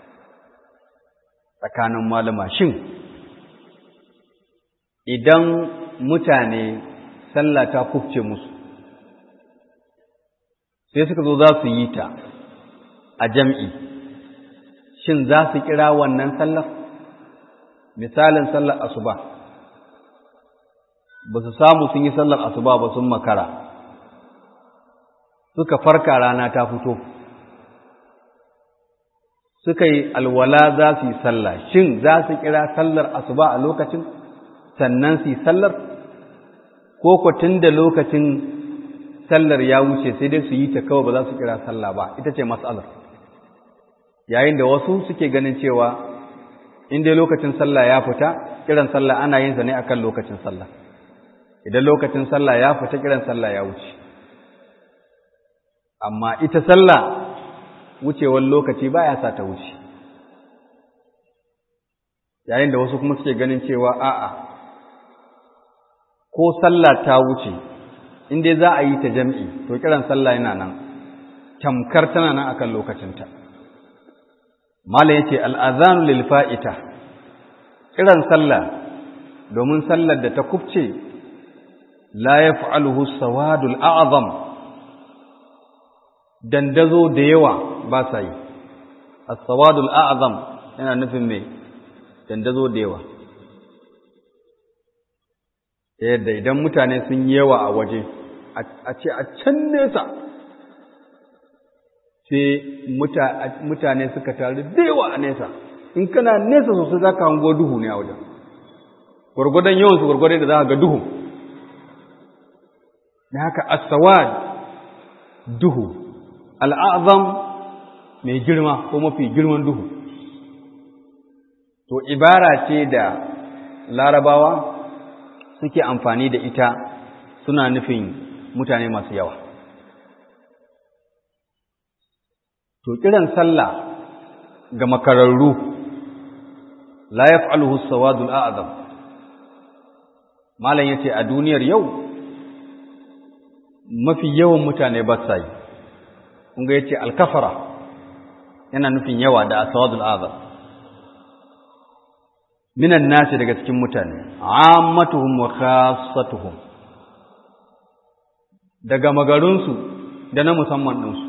Speaker 1: tsakanin malama shin idan mutane sallah ta kufce musu sai suka zo za su yi ta a jam'i shin za su kira wannan sallar misalin sallar asuba ba su samu sun yi sallar asuba ba sun makara suka farka rana ta fito suka yi alwala za su yi sallah shin za su kira sallar asuba a lokacin sannan su yi sallar ko kwatin da lokacin sallar ya wuce sai dai su yi ta kawai ba za su kira sallah ba ita ce matsalar yayin da wasu suke ganin cewa in dai lokacin sallah ya fita kiran sallah ana yin sa ne akan lokacin sallah idan lokacin sallah ya fita kiran sallah ya wuce amma ita sallah wucewar lokaci baya sa ta wuce yayin da wasu kuma suke ganin cewa a'a ko sallah ta wuce in dai za a yi ta jam'i to kiran sallah yana nan tamkar tana nan akan lokacinta mala yace al'azanu lil fa'ita kiran sallah domin sallar da ta kubce la yaf'aluhu sawadul a'zam dandazo da yawa ba sa yi as-sawadul a'zam yana nufin me dandazo da yawa yadda idan mutane sun yawa a waje a ce a can nesa sai mutane suka taru da yawa a nesa in kana nesa sosai za ka hango duhu ne a wajen gwargwadon yawansu gwargwadon da za ka ga duhu da haka asawad duhu al'azam mai girma ko mafi girman duhu to ibara ce da larabawa suke amfani da ita suna nufin mutane masu yawa to kiran sallah ga makararru la yaf'aluhu as-sawadul a'zam malam yace a duniyar yau mafi yawan mutane ba sa yi kun ga yace al-kafara yana nufin yawa da as-sawadul a'zam minan nasi daga cikin mutane ammatuhum wa khassatuhum daga magarunsu da na musamman ɗinsu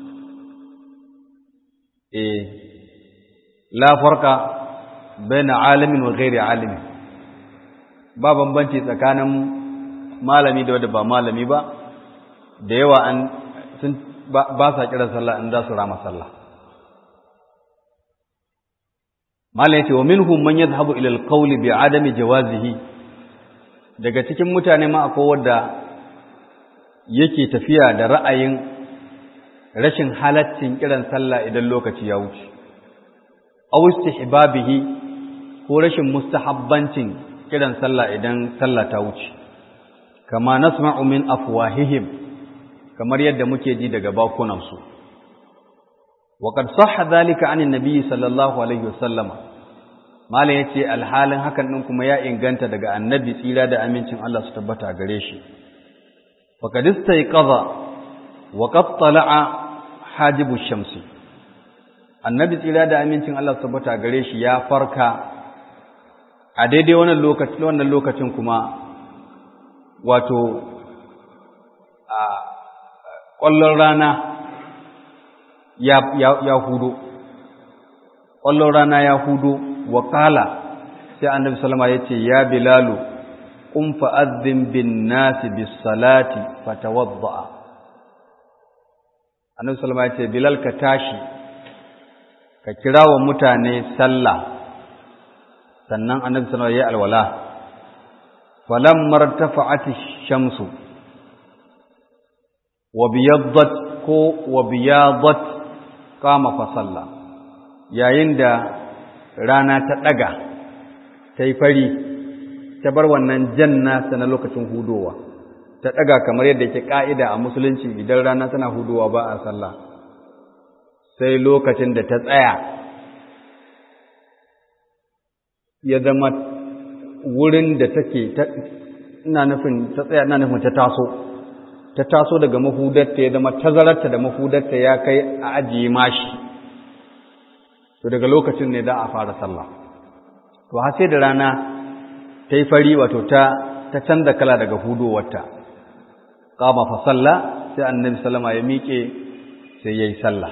Speaker 1: eh la farka baina alimin wa ghairi alimin ba bambanci tsakanin malami da wanda ba malami ba da yawa an sun ba sa kiran sallah in za su rama sallah malam yace wa minhum man yadhhabu ila al-qawl bi adami jawazihi daga cikin mutane ma akwai wanda yake tafiya da ra'ayin rashin halaccin kiran sallah idan lokaci ya wuce aw istihbabihi ko rashin mustahabbancin kiran sallah idan sallah ta wuce kama nasma'u min afwahihim kamar yadda muke ji daga bakunan su wa qad sahha dhalika anin nabiy sallallahu alaihi wasallam malai yace alhalin hakan din kuma ya inganta daga annabi tsira da amincin Allah su tabbata gare shi faqad istayqadha wa qad tala'a hajibu shamsi annabi tsira da amincin Allah tabbata gare shi ya farka a daidai wannan lokacin wannan lokacin kuma wato a ƙwallon rana ya ya ya hudo ƙwallon rana ya hudo wa qala sai annabi sallama yace ya bilalu qum fa'adhdhin bin nasi bis salati fatawadda annabi sallama yace bilal ka tashi ka kira wa mutane sallah sannan annabi sallallahu alaihi alwala falamma irtafa'at ash-shamsu wa biyaddat ko wa biyadat qama fa salla yayin da rana ta daga tai fari ta bar wannan janna na lokacin hudowa ta daga kamar yadda yake ka'ida a musulunci idan rana tana hudowa ba a sallah sai lokacin da ta tsaya ya zama wurin da take ina nufin ta tsaya ina nufin ta taso ta taso daga mahudarta ya zama tazararta da mahudarta ya kai a ajiye mashi to daga lokacin ne da a fara sallah to har sai da rana ta yi fari wato ta ta canza kala daga hudowarta qama fa salla sai annabi sallama ya miƙe sai yayi sallah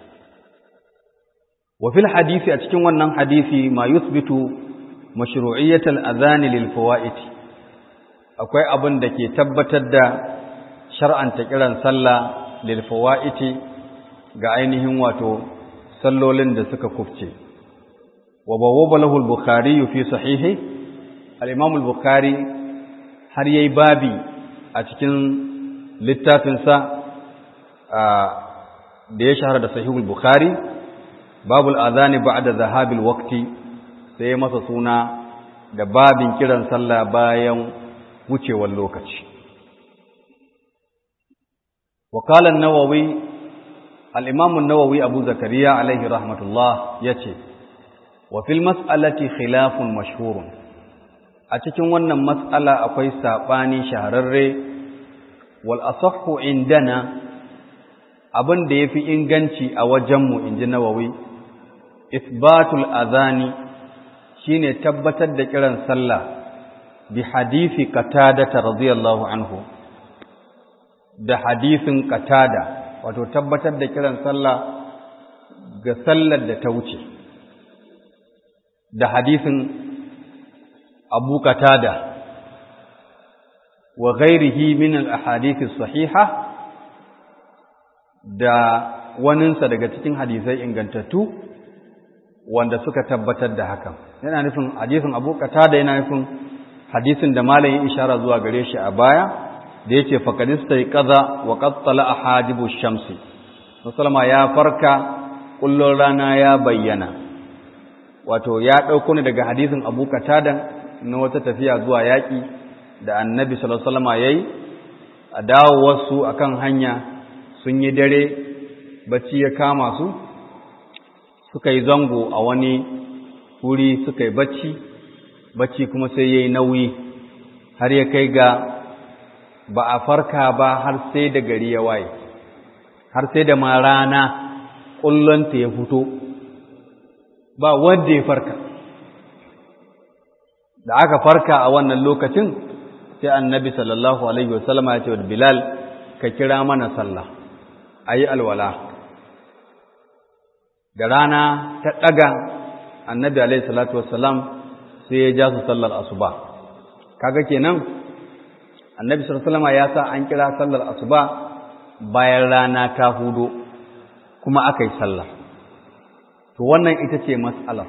Speaker 1: wa fil hadisi a cikin wannan hadisi ma yuthbitu mashru'iyyatal adhan lil fawaid akwai abin da ke tabbatar da shar'anta kiran sallah lil fawaid ga ainihin wato sallolin da suka kufce wa bawwaba lahu al-bukhari fi sahihi al-imam al-bukhari har yayi babi a cikin littafinsa da ya shahara da sahihul bukhari babul azani ba'da zahabil waqti sai masa suna da babin kiran sallah bayan wucewar lokaci wa qala an-nawawi al-imam an-nawawi abu zakariya alaihi rahmatullah yace wa fil mas'alati khilafun mashhurun a cikin wannan mas'ala akwai sabani shahararre wal asahhu indana abin da yafi inganci a wajenmu inji nawawi isbatul azani shine tabbatar da kiran sallah bi hadisi qatada radiyallahu anhu da hadisin qatada wato tabbatar da kiran sallah ga sallar da ta wuce da hadisin abu qatada wa ghairihi min al-ahadith sahiha da waninsa daga cikin hadisai ingantattu wanda suka tabbatar da hakan yana nufin hadisin Abu Qatada yana nufin hadisin da malamin ishara zuwa gare shi a baya da yake faqadista qaza wa qad tala'a hajibu shamsi sallama ya farka kullun rana ya bayyana wato ya dauko ne daga hadisin Abu Qatada na wata tafiya zuwa yaki da Annabi sallallahu alaihi wasallam yayi a dawowarsu akan hanya sun yi dare bacci ya kama su suka yi zango a wani wuri suka yi bacci bacci kuma sai ya yi nauyi har ya kai ga ba a farka ba har sai da gari ya waye har sai da ma rana ƙullonta ya fito ba wanda ya farka da aka farka a wannan lokacin sai annabi sallallahu alaihi wasallama ya ce wa bilal ka kira mana sallah a yi alwala da rana ta ɗaga annabi alaihi salatu wassalam sai ya ja su sallar asuba kaga kenan annabi sallallahu alaihi ya sa an kira sallar asuba bayan rana ta hudo kuma aka yi sallar to wannan ita ce mas'alar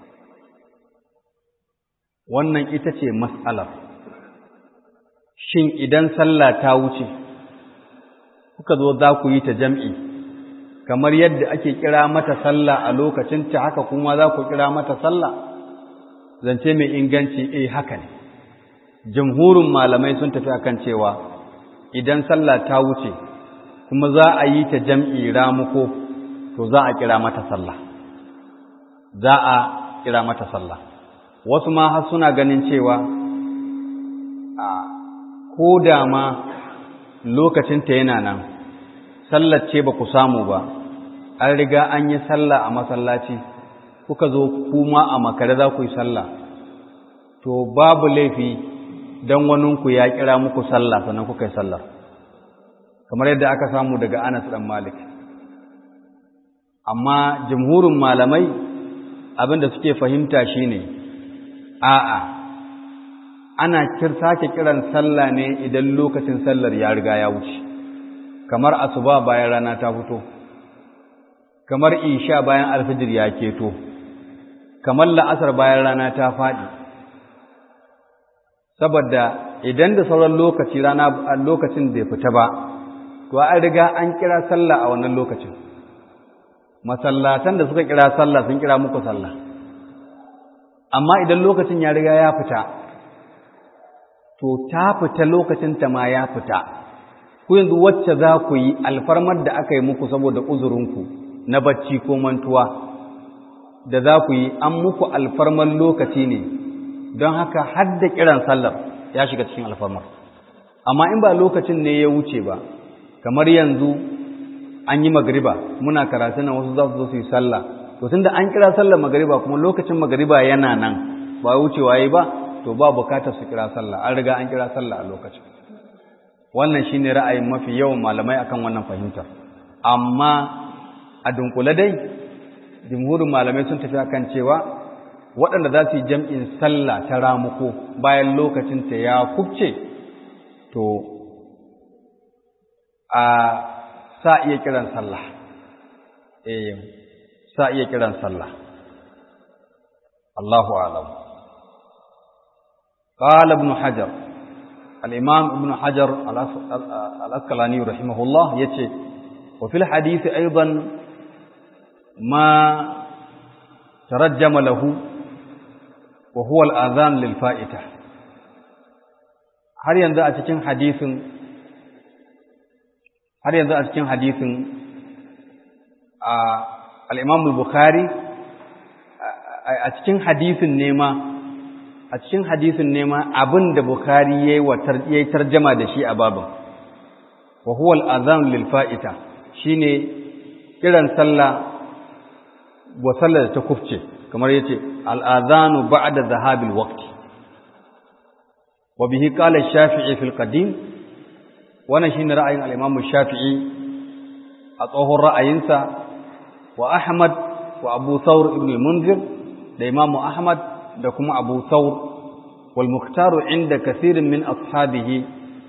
Speaker 1: wannan ita ce mas'alar shin idan sallah ta wuce kuka zo za ku yi ta jam'i kamar yadda ake kira mata sallah a lokacin ta haka kuma za ku kira mata sallah zance mai inganci eh haka ne jamhurin malamai sun tafi akan cewa idan sallah ta wuce kuma za a yi ta jam'i ramuko to za a kira mata sallah za a kira mata sallah wasu ma har suna ganin cewa a ko da ma lokacinta yana nan sallar ce ba ku samu ba an riga an yi sallah a masallaci kuka zo kuma a makare za ku yi sallah to babu laifi don waninku ya kira muku sallah sannan kuka yi sallar kamar yadda aka samu daga Anas dan Malik amma jumhurin malamai abinda suke fahimta shine a'a ana sake kiran sallah ne idan lokacin sallar ya riga ya wuce kamar asuba bayan rana ta fito kamar isha bayan alfijir ya keto kamar la'asar bayan rana ta faɗi saboda idan da sauran lokaci rana lokacin bai fita ba to an riga an kira sallah a wannan lokacin masallatan da suka kira sallah sun kira muku sallah amma idan lokacin ya riga ya fita to ta fita lokacin ta ma ya fita ku yanzu wacce za ku yi alfarmar da aka yi muku saboda uzurinku na bacci ko mantuwa da za ku yi an muku alfarmar lokaci ne don haka har da kiran sallar ya shiga cikin alfarmar amma in ba lokacin ne ya wuce ba kamar yanzu an yi magariba muna karatu na wasu za su zo su yi sallah to tunda an kira sallar magariba kuma lokacin magariba yana nan ba wucewa yi ba to ba bukatar su kira sallah an riga an kira sallah a lokacin wannan shine ra'ayin mafi yawan malamai akan wannan fahimtar amma a dunkule dai jumhurin malamai sun tafi akan cewa waɗanda za su yi jam'in sallah ta ramuko bayan lokacin ta ya kubce to a sa iya kiran sallah eh sa iya kiran sallah Allahu a'lam قال ابن حجر الإمام ابن حجر الأسقلاني رحمه الله يتي وفي الحديث أيضا ما ترجم له وهو الآذان للفائتة har yanzu a cikin hadisin har yanzu a cikin hadisin al-Imam al-Bukhari a cikin hadisin nema a cikin hadisin nema abin da Bukhari yayi wa yayi tarjama da shi a babin wa huwa al-adhan lil fa'ita shine kiran sallah wa sallar ta kufce kamar yace al-adhanu ba'da dhahabil waqti wa bihi qala ash-shafi'i fil qadim wannan shine ra'ayin al-imam ash-shafi'i a tsohon ra'ayinsa wa ahmad wa abu thawr ibn al-munzir da imam ahmad da kuma abu thawr wal mukhtaru inda kathirin min ashabihi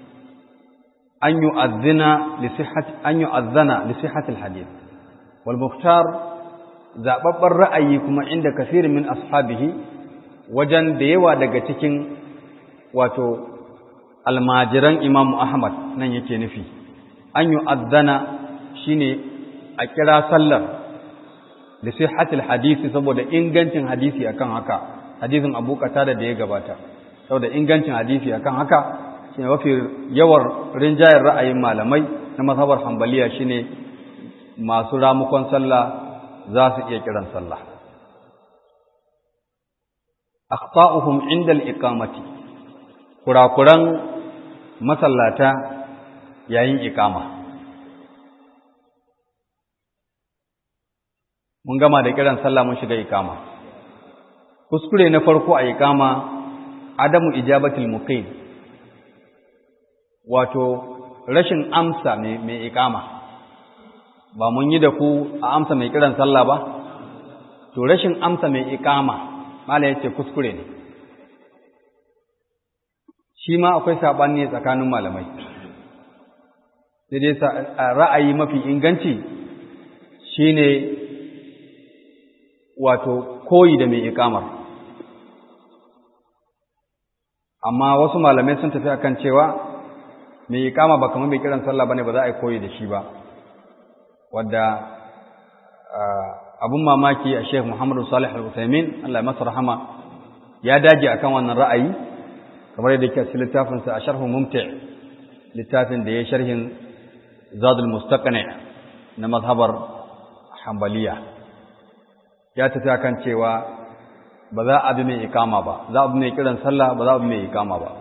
Speaker 1: an yu'adhdhina li sihhati an yu'adhdhana li sihhati al-hadith wal mukhtar zababbar ra'ayi kuma inda kafirin min ashabihi wajen da yawa daga cikin wato almajiran Imam Ahmad nan yake nufi an yu'adhdhana shine a kira sallar li sihhati al-hadith saboda ingancin hadisi akan haka hadisin Abu Qatada da ya gabata saboda ingancin hadisi akan haka shine mafi yawar rinjayar ra'ayin malamai na mazhabar Hanbaliya shine masu ramukon sallah za su iya kiran sallah akhta'uhum inda al-iqamati kurakuran masallata yayin iqama mun gama da kiran sallah mun shiga iqama kuskure na farko a iqama adamu ijabatul muqim wato rashin amsa mai iqama ba mun yi da ku a amsa mai kiran sallah ba to rashin amsa mai iqama mala yace kuskure ne shi ma akwai sabani tsakanin malamai sai dai ra'ayi mafi inganci shine wato koyi da mai iqamar amma wasu malamai sun tafi akan cewa mai iqama ba kamar mai kiran sallah bane ba za a yi koyi da shi ba wadda abun mamaki a Sheikh Muhammadu Salih Al-Utsaimin Allah ya masa rahama ya dage akan wannan ra'ayi kamar yadda yake cikin littafin sa Sharh Mumti' littafin da ya sharhin Zadul Mustaqni na mazhabar Hanbaliya ya tafi akan cewa ba za a bi mai ikama ba za a bi mai kiran sallah ba za a bi mai ikama ba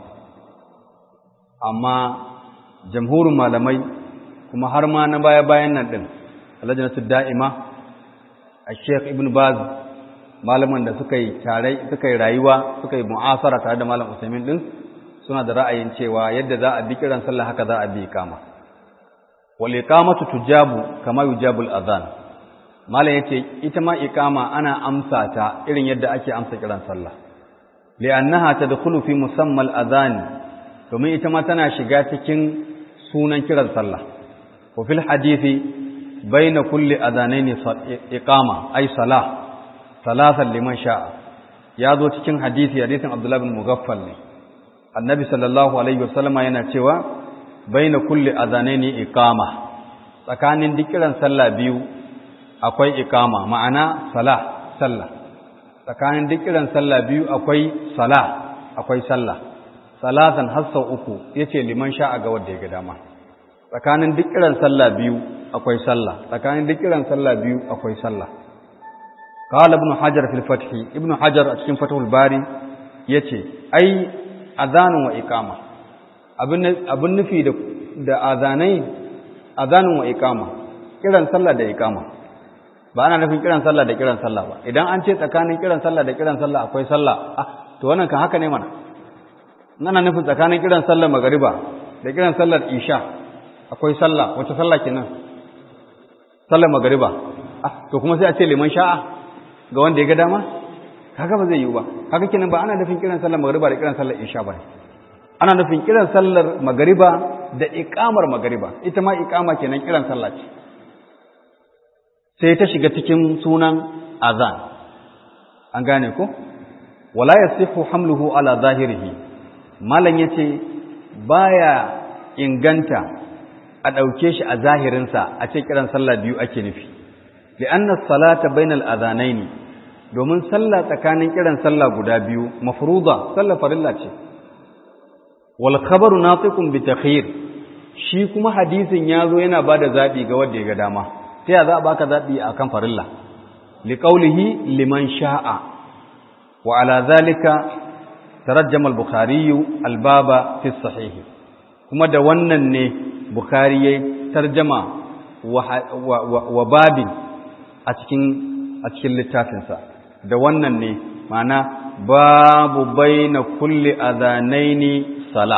Speaker 1: amma jamhurin malamai kuma har ma na baya-bayan nan din alajinatu da'ima a sheikh ibn baz malaman da suka yi tare suka yi rayuwa suka yi mu'asara tare da malam usaimin din suna da ra'ayin cewa yadda za a bi kiran sallah haka za a bi ikama wal iqamatu tujabu kama yujabu al adhan malam yace ita ma iqama ana amsa ta irin yadda ake amsa kiran sallah li'annaha tadkhulu fi musamma al adhan domin ita ma tana shiga cikin sunan kiran sallah wa fil hadisi بين كل أذانين إقامة أي صلاة ثلاثا لمن شاء يا ذو cikin hadisi hadisin Abdullah bin Mughaffal ne Annabi sallallahu alaihi wasallama yana cewa baina kulli adhanaini iqama tsakanin dikiran sallah biyu akwai iqama ma'ana salah sallah tsakanin dikiran sallah biyu akwai salah akwai sallah salatan hassa uku yace liman sha'a ga wanda ya ga dama tsakanin dikiran sallah biyu akwai sallah tsakanin duk kiran sallah biyu akwai sallah qala ibn hajar fil fath ibn hajar a cikin fathul bari yace ai azanun wa iqama abin abin nufi da da azanai azanun wa iqama kiran sallah da iqama ba ana nufin kiran sallah da kiran sallah ba idan an ce tsakanin kiran sallah da kiran sallah akwai sallah ah to wannan kan haka ne mana ana nufin tsakanin kiran sallar magariba da kiran sallar isha akwai sallah wace sallah kenan sallar magariba ah to kuma sai a ce liman sha'a ga wanda ya ga dama kaga ba zai yiwu ba kaga kenan ba ana nufin kiran sallar magariba da kiran sallar isha ba ana nufin kiran sallar magariba da iqamar magariba ita ma iqama kenan kiran sallah ce sai ta shiga cikin sunan azan an gane ko wala yasihu hamluhu ala zahirihi malan yace baya inganta a ɗauke shi a zahirinsa a ce kiran sallah biyu ake nufi li'anna salata bainal adhanaini domin sallah tsakanin kiran sallah guda biyu mafruḍa sallah farilla ce wal khabaru natiqun bi takhir shi kuma hadisin yazo yana bada zabi ga wanda ya ga dama sai ya za a baka zabi akan farilla liqaulihi liman sha'a wa ala zalika tarajjama al-bukhari al-baba fi sahih kuma da wannan ne bukhari yayi tarjama wa babin a cikin a cikin littafinsa da wannan ne ma'ana babu baina kulli adhanaini sala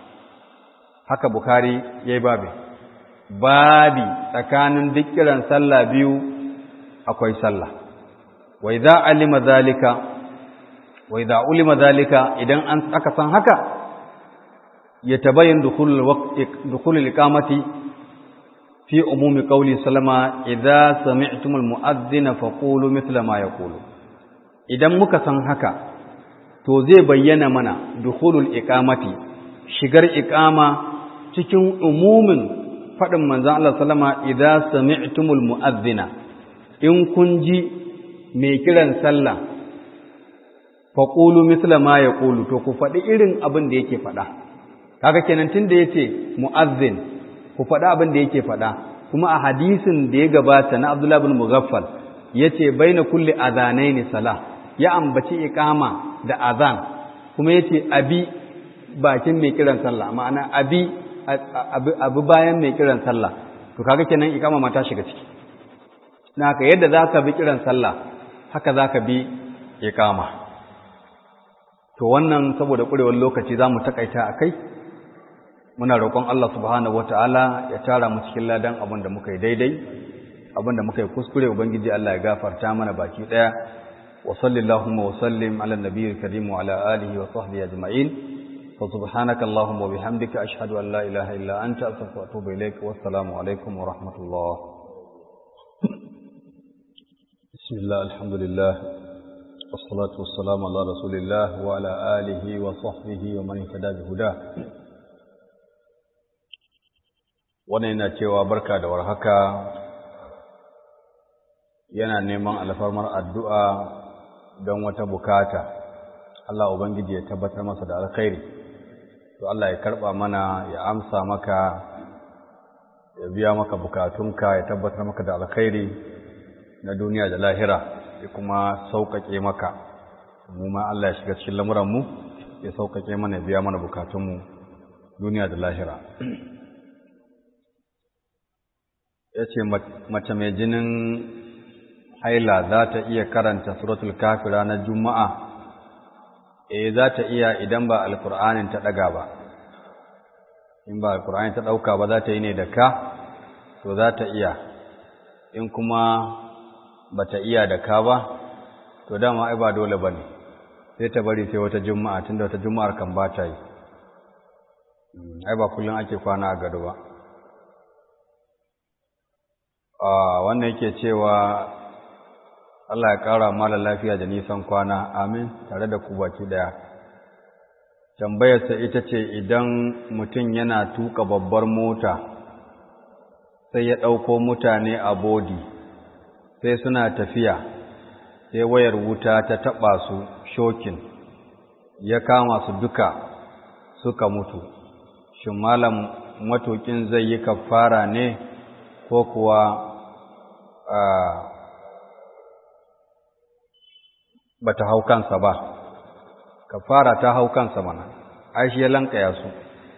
Speaker 1: haka bukhari yayi babi babi tsakanin duk kiran sallah biyu akwai sallah wa idza alima zalika wa idza ulima zalika idan an aka san haka yatabayyan dukhul waqt dukhul iqamati fi umumi qawli sallama idza sami'tumul mu'adhdhina faqulu mithla ma yaqulu idan muka san haka to zai bayyana mana dukhulul iqamati shigar iqama cikin umumin fadin manzon Allah sallama idza sami'tumul mu'adhdhina in kun ji mai kiran sallah faqulu mithla ma yaqulu to ku faɗi irin abin da yake faɗa kaga kenan tunda yace mu'adhdhin ku faɗi abin da yake faɗa kuma a hadisin da ya gabata na Abdullah bin Mughaffal yace baina kulli adhanaini salah ya ambaci iqama da azan kuma yace abi bakin mai kiran sallah ma'ana abi abu bayan mai kiran sallah to kaga kenan iqama ma ta shiga ciki naka yadda zaka bi kiran sallah haka zaka bi iqama to wannan saboda kurewar lokaci zamu takaita akai muna roƙon Allah subhanahu wataala ya tara mu cikin ladan abin da muka yi daidai abin da muka yi kuskure ubangiji Allah ya gafarta mana baki daya wa sallallahu wa sallim ala nabiyil karim wa ala alihi wa sahbihi ajma'in fa subhanaka allahumma wa bihamdika ashhadu an la ilaha illa anta astaghfiruka wa atubu ilaik wa assalamu alaikum wa rahmatullah bismillah alhamdulillah والصلاة والسلام على رسول الله وعلى آله وصحبه ومن اهتدى بهداه wannan yana cewa barka da warhaka yana neman alfarmar addu'a don wata bukata Allah Ubangiji ya tabbatar masa da alkhairi to Allah ya karɓa mana ya amsa maka ya biya maka bukatunka ya tabbatar maka da alkhairi na duniya da lahira ya kuma sauƙaƙe maka mu ma Allah ya shiga cikin lamuranmu ya sauƙaƙe mana ya biya mana bukatunmu duniya da lahira ya ce mace mai jinin haila za ta iya karanta suratul kafi ranar juma'a eh za ta iya idan ba alkur'anin ta ɗaga ba in ba alkur'anin ta ɗauka ba za ta yi ne da ka to za ta iya in kuma ba ta iya da ka ba to dama ai ba dole ba ne sai ta bari sai wata juma'a tunda wata juma'ar kan ba ta yi ai ba kullum ake kwana a gado ba wannan yake cewa Allah ya ƙara mala lafiya da nisan kwana amin tare da ku baki daya tambayarsa ita ce idan mutum yana tuka babbar mota sai ya ɗauko mutane a bodi sai suna tafiya sai wayar wuta ta taɓa su shokin ya kama su duka suka mutu shin malam matukin zai yi kafara ne ko kuwa ba ta hau kansa ba kafara ta hau kansa mana ai shi ya lankaya su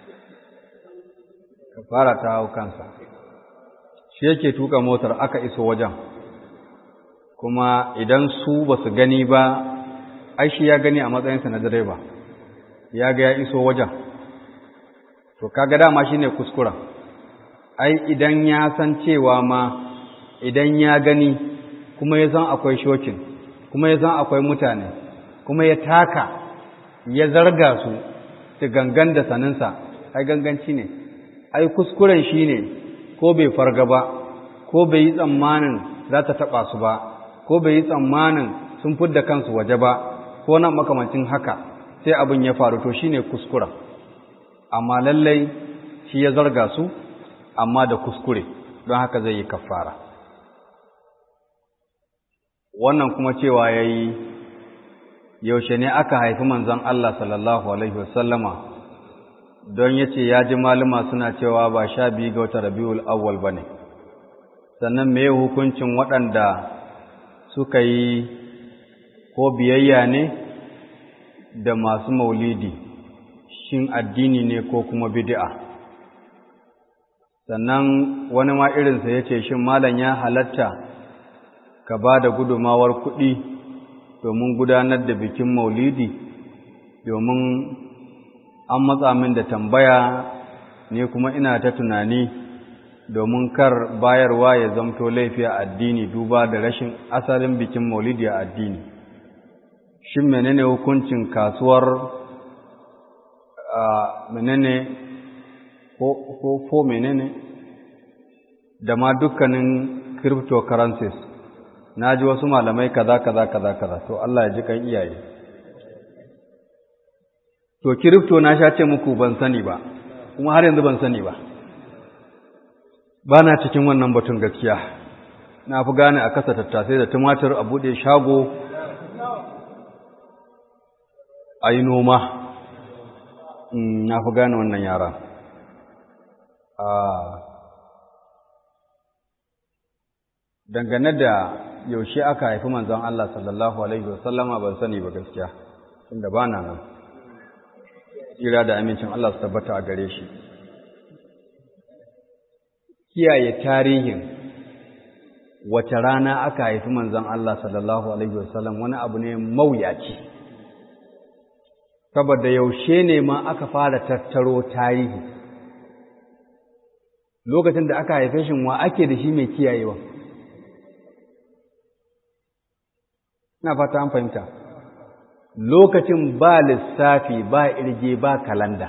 Speaker 1: kafara ta hau kansa shi yake tuka motar aka iso wajen kuma idan su ba su gani ba ai shi ya gani a matsayinsa na direba ya ga ya iso wajen to kaga dama shine kuskuren ai idan ya san cewa ma idan ya gani kuma ya san akwai shokin kuma ya san akwai mutane kuma ya taka ya zarga su da gangan da saninsa ai ganganci ne ai kuskuren shi ne ko bai farga ba ko bai yi tsammanin za ta taɓa su ba ko bai yi tsammanin sun fidda kansu waje ba ko nan makamancin haka sai abin ya faru to shine kuskuren amma lallai shi ya zarga su amma da kuskure don haka zai yi kafara wannan kuma cewa ya yi yaushe ne aka haifi manzon Allah sallallahu Alaihi wasallama don ya ce ya ji malama suna cewa ba sha biyu ga wata rabiul awwal ba ne sannan me hukuncin waɗanda suka yi ko biyayya ne da masu maulidi shin addini ne ko kuma bid'a sannan wani ma irinsa ya ce shin malam ya halatta ka ba da gudumawar kuɗi domin gudanar da bikin maulidi domin an matsa min da tambaya ne kuma ina ta tunani domin kar bayarwa ya zamto laifi a addini duba da rashin asalin bikin maulidi a addini shin menene hukuncin kasuwar menene ko fo menene da ma dukkanin cryptocurrencies na ji wasu malamai kaza kaza kaza kaza to Allah ya ji kan iyaye to crypto na sha ce muku ban sani ba kuma har yanzu ban sani ba ba na cikin wannan batun gaskiya na fi gane a kasa tattasai da tumatir a buɗe shago a yi noma na fi gane wannan yara dangane da yaushe aka haifi manzon Allah sallallahu Alaihi wasallama ban sani ba gaskiya inda ba na nan tsira da amincin Allah su tabbata a gare shi kiyaye tarihin wace rana aka haifi manzon Allah sallallahu Alaihi wasallam wani abu ne mawuyaci saboda yaushe ne ma aka fara tattaro tarihi lokacin da aka haife shi wa ake da shi mai kiyayewa na fata an fahimta lokacin ba lissafi ba irge ba kalanda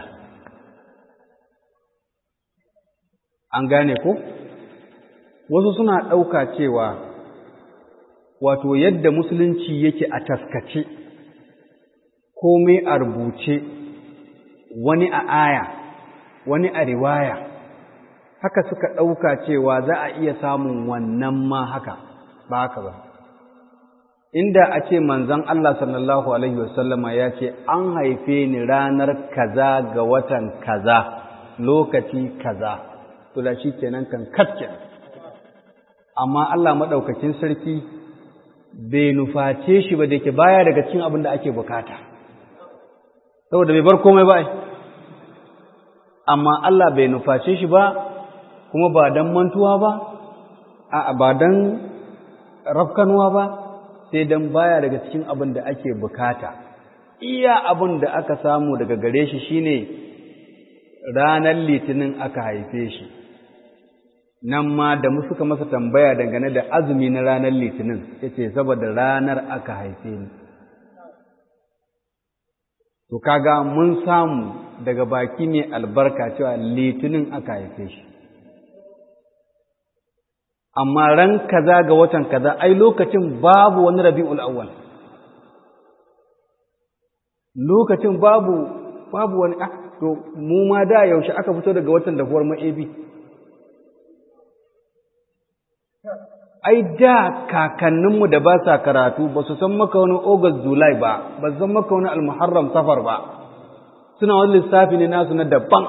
Speaker 1: an gane ko wasu suna ɗauka cewa wato yadda musulunci yake a taskace komai a rubuce wani a aya wani a riwaya haka suka ɗauka cewa za a iya samun wannan ma haka ba haka ba inda a ce manzon Allah sallallahu alaihi wasallama ya ce an haife ni ranar kaza ga watan kaza lokaci kaza to da shi kenan kan katke amma Allah maɗaukakin sarki bai nuface shi ba da ke baya daga cikin abin da ake bukata saboda bai bar komai ba amma Allah bai nuface shi ba kuma ba don mantuwa ba a ba don rafkanuwa ba sai don baya daga cikin abin da ake bukata iya abin da aka samu daga gare shi shine ranar litinin aka haife shi nan ma da mu suka masa tambaya dangane da azumi na ranar litinin ya ce saboda ranar aka haife ni to kaga mun samu daga baki mai albarka cewa litinin aka haife shi amma ran kaza ga watan kaza ai lokacin babu wani rabi'ul awwal lokacin babu babu wani ah to mu ma da yaushe aka fito daga watan da huwar ma'ebi ai da kakanninmu da ba sa karatu ba su san maka wani August July ba ba su san maka wani Al-Muharram Safar ba suna wani lissafi ne nasu na daban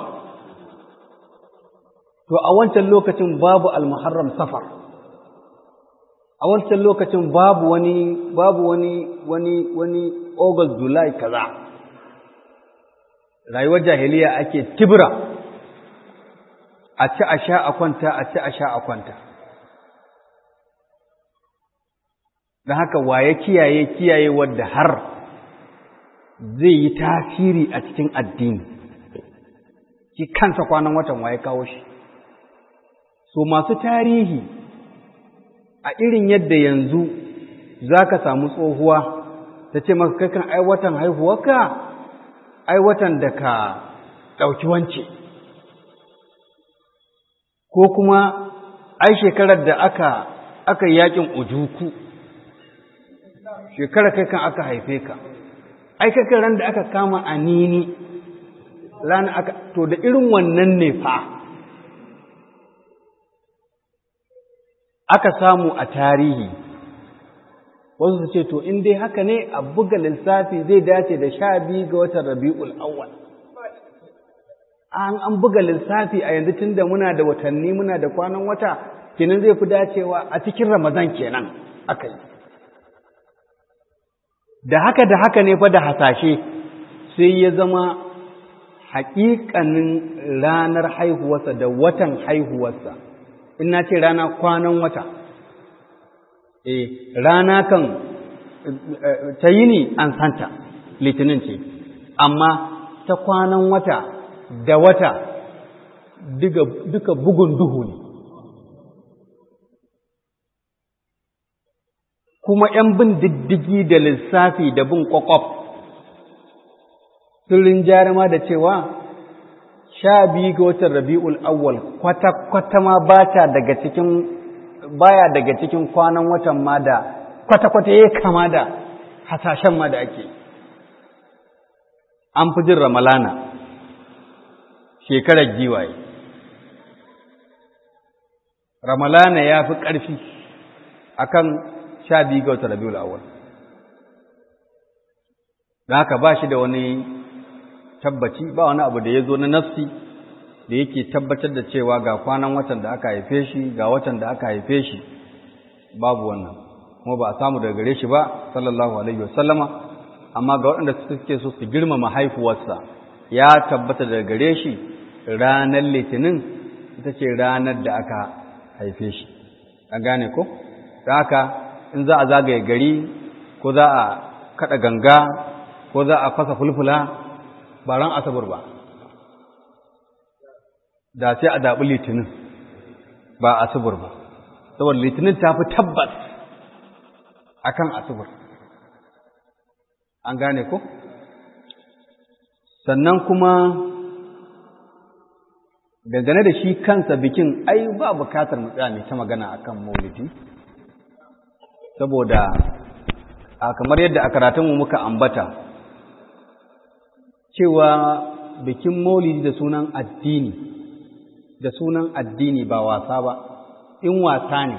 Speaker 1: to a wancan lokacin babu Al-Muharram Safar a wancan lokacin babu wani babu wani wani wani August July kaza rayuwar jahiliya ake tibra a ci a sha a kwanta a ci a sha a kwanta don haka waye kiyaye kiyaye wadda har zai yi tasiri a cikin addini ki kansa kwanan watan waye kawo shi so masu tarihi a irin yadda yanzu za ka samu tsohuwa ta ce maka kakan ai watan haihuwarka ai watan da ka ɗauki wance ko kuma ai shekarar da aka aka yakin ujuku shekara kai kan aka haife ka ai kai ran da aka kama anini ran aka to da irin wannan ne fa aka samu a tarihi wasu su ce to in dai haka ne a buga lissafi zai dace da sha biyu ga watan rabi'ul awwal an an buga lissafi a yanzu tunda muna da watanni muna da kwanan wata kenan zai fi dacewa a cikin ramadan kenan aka yi da haka da haka ne fa da hasashe sai ya zama haƙiƙanin ranar haihuwarsa da watan haihuwarsa in na ce rana kwanan wata e rana kan ta yini an santa litinin ce amma ta kwanan wata da wata duka bugun duhu ne kuma ‘yan bin diddigi da lissafi da bin ƙwaƙwaf
Speaker 2: sun jarima da cewa sha biyu ga watan rabi'ul awwal kwata-kwata ma ba ta daga cikin baya daga cikin kwanan watan ma da kwata-kwata ya kama da hasashen ma da ake an fi jin ramalana shekarar giwaye ramalana ya fi ƙarfi akan sha biyu ga watan rabi'ul awwal da haka ba shi da wani tabbaci ba wani abu da ya zo na nafsi da yake tabbatar da cewa ga kwanan watan da aka haife shi ga watan da aka haife shi babu wannan kuma ba a samu daga gare shi ba sallallahu alaihi wasallama amma ga waɗanda suke so su girmama haifuwarsa ya tabbata daga gare shi ranar litinin ita ce ranar da aka haife shi an gane ko da haka in za a zagaye gari ko za a kaɗa ganga ko za a fasa fulfula ba ran asabar ba da sai a zaɓi litinin ba asabar ba saboda litinin ta fi tabbas akan asabar an gane ko sannan kuma dangane da shi kansa bikin ai ba bukatar mu tsaya ta magana akan maulidi saboda a kamar yadda a karatunmu muka ambata cewa bikin maulidi da sunan addini da sunan addini ba wasa ba in wasa ne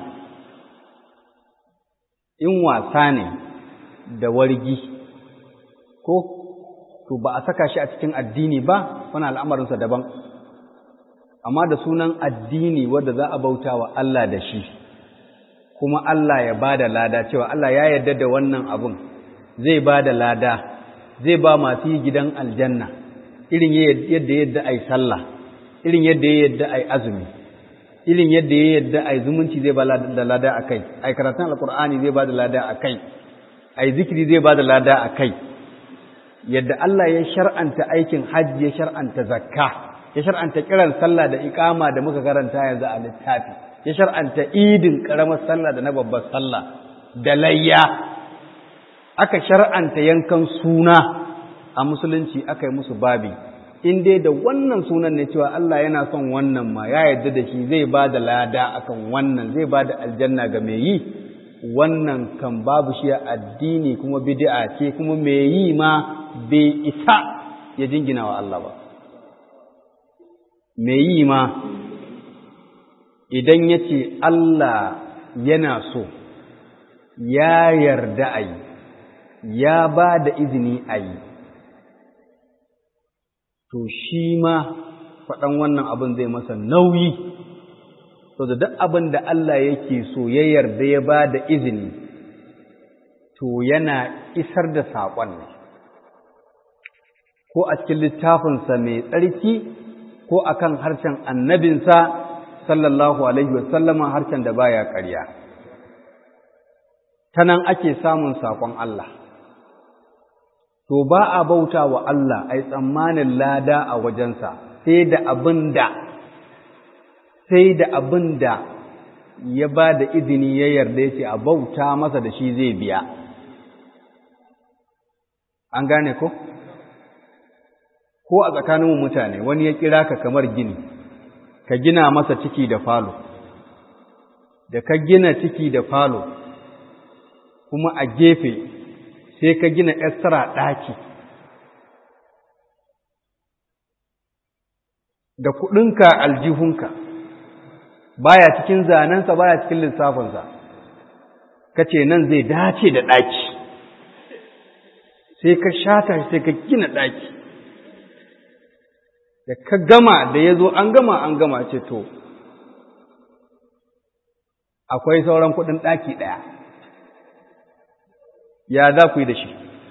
Speaker 2: in wasa ne da wargi ko to ba a saka shi a cikin addini ba wani al'amarinsa daban amma da sunan addini wadda za a bauta wa Allah da shi kuma Allah ya ba da lada cewa Allah ya yarda da wannan abun zai ba da lada zai ba masu yi gidan aljanna irin yadda yadda ai sallah irin yadda ya yadda ai azumi irin yadda ya yadda ai zumunci zai ba da lada a kai ai karatun alkur'ani zai ba da lada a kai ai zikiri zai ba da lada a kai yadda Allah ya shar'anta aikin hajji ya shar'anta zakka ya shar'anta kiran sallah da iqama da muka karanta yanzu a littafi ya shar'anta idin karamar sallah da na babbar sallah da layya aka shar'anta yankan suna a musulunci aka yi musu babi in dai da wannan sunan ne cewa Allah yana son wannan ma ya yarda da shi zai ba da lada akan wannan zai ba da aljanna ga mai yi wannan kan babu shi a addini kuma bid'a ce kuma mai yi ma bai isa ya jingina wa Allah ba mai yi ma idan ya ce Allah yana so ya yarda a yi ya ba da izini a yi to shi ma faɗan wannan abin zai masa nauyi so da duk abin da Allah yake so ya yarda ya ba da izini to yana isar da saƙon ne ko a cikin littafinsa mai tsarki ko akan harshen annabinsa sallallahu alaihi wasallama harshen da baya ƙarya ta nan ake samun saƙon Allah to ba a bauta wa Allah ai tsammanin lada a wajensa sai da abin da sai da abin da ya ba da izini ya yarda ya ce a bauta masa da shi zai biya an gane ko ko a tsakaninmu mutane wani ya kira ka kamar gini ka gina masa ciki da falo da ka gina ciki da falo kuma a gefe sai ka gina extra ɗaki da kuɗinka aljihunka baya cikin zanensa baya cikin lissafinsa ka ce nan zai dace da ɗaki sai ka shata sai ka gina ɗaki da ka gama da ya zo an gama an gama ce to akwai sauran kuɗin ɗaki ɗaya ya za ku yi da shi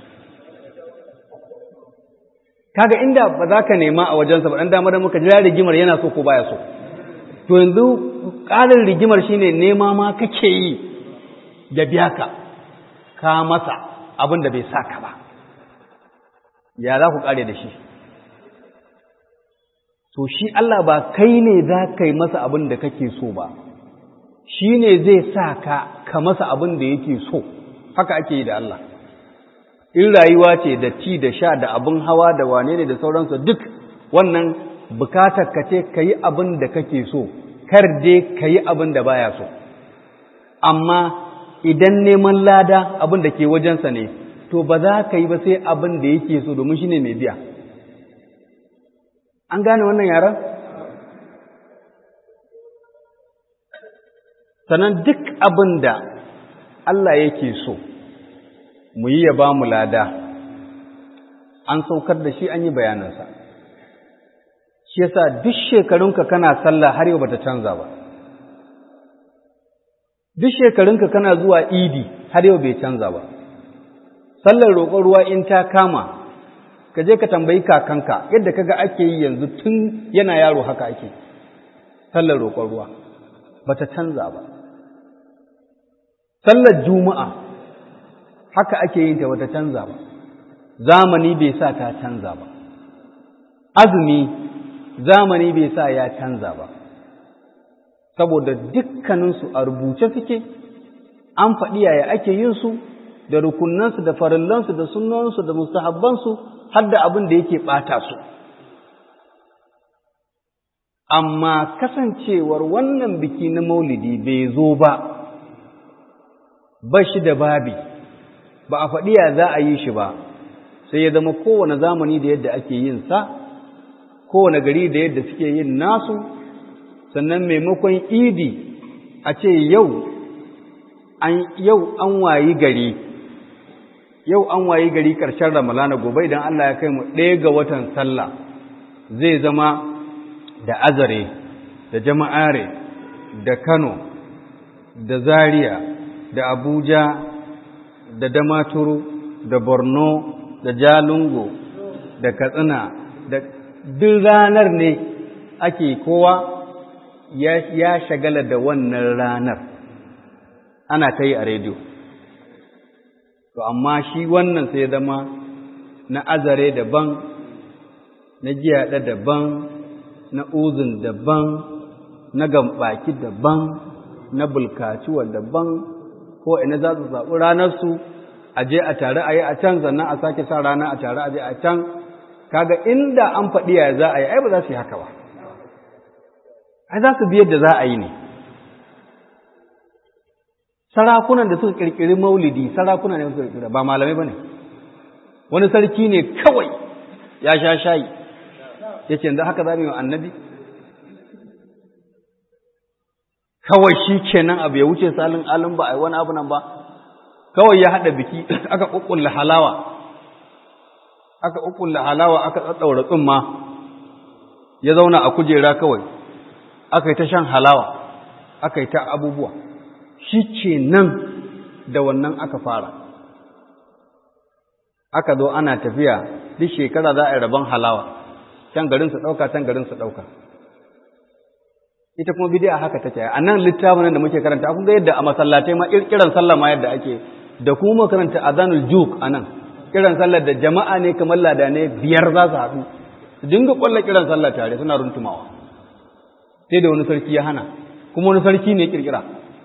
Speaker 2: kaga inda ba za ka nema a wajensa ba ɗan damar muka jira rigimar yana so ko baya so to yanzu ƙarin rigimar shine nema ma kake yi da biya ka ka masa abin da bai sa ka ba ya za ku ƙare da shi to shi Allah ba kai ne za ka yi masa abin da kake so ba shi ne zai sa ka ka masa abin da yake so haka ake yi da Allah in rayuwa ce da ci da sha da abin hawa da wane ne da sauransu duk wannan bukatar ka ce ka yi abin da kake so kar dai ka yi abin da baya so amma idan neman lada abin da ke wajensa ne to ba za ka yi ba sai abin da yake so domin shi ne mai biya an gane wannan yaran sannan duk abin da Allah yake so mu yi ya ba mu lada an saukar da shi an yi bayanansa shi yasa duk shekarunka kana sallah har yau bata canza ba duk shekarunka kana zuwa idi har yau bai canza ba sallar roƙon ruwa in ta kama ka je ka tambayi kakanka yadda kaga ake yi yanzu tun yana yaro haka ake sallar roƙon ruwa bata canza ba sallar juma'a haka ake yin ta bata canza ba zamani bai sa ta canza ba azumi zamani bai sa ya canza ba saboda dukkaninsu a rubuce suke an faɗi yaya ake yin su da rukunansu da farillansu da sunansu da mustahabbansu har da abin da yake ɓata su amma kasancewar wannan biki na maulidi bai zo ba ba shi da babi ba a faɗi ya za a yi shi ba sai ya zama kowane zamani da yadda ake yin sa kowane gari da yadda suke yin nasu sannan maimakon idi a ce yau an yau an wayi gari yau an wayi gari ƙarshen ramalana gobe idan Allah ya kai mu ɗaya ga watan sallah zai zama da azare da jama'are da kano da zaria da abuja da damaturu da borno da jalungo da katsina da duk ranar ne ake kowa ya shagala da wannan ranar ana ta yi a rediyo to amma shi wannan sai zama na azare daban na giyaɗa daban na uzun daban na gambaki daban na bulkaciwa daban ko ina za su zaɓi ranarsu a je a tare a yi a can sannan a sake sa rana a tare a je a can kaga inda an faɗi ya za a yi ai ba za su yi haka ba ai za su biyar da za a yi ne sarakunan da suka ƙirƙiri maulidi sarakuna ne suka ƙirƙira ba malamai ba ne wani sarki ne kawai ya sha shayi ya ce yanzu haka za mu yi wa annabi kawai shi kenan abu ya wuce salin alin ba a yi wani abu nan ba kawai ya haɗa biki aka ƙuƙulla halawa aka ƙuƙulla halawa aka ɗaɗɗaura tsumma ya zauna a kujera kawai aka yi ta shan halawa aka yi ta abubuwa shi ke nan da wannan aka fara aka zo ana tafiya duk shekara za a yi rabon halawa can garin su ɗauka can garin su ɗauka ita kuma bidiya haka take a nan littafin da muke karanta kun ga yadda a masallatai ma kiran sallah ma yadda ake da kuma karanta azanul juk a nan kiran sallar da jama'a ne kamar lada ne biyar za su haɗu su dinga ƙwalla kiran sallah tare suna runtumawa sai da wani sarki ya hana kuma wani sarki ne kirkira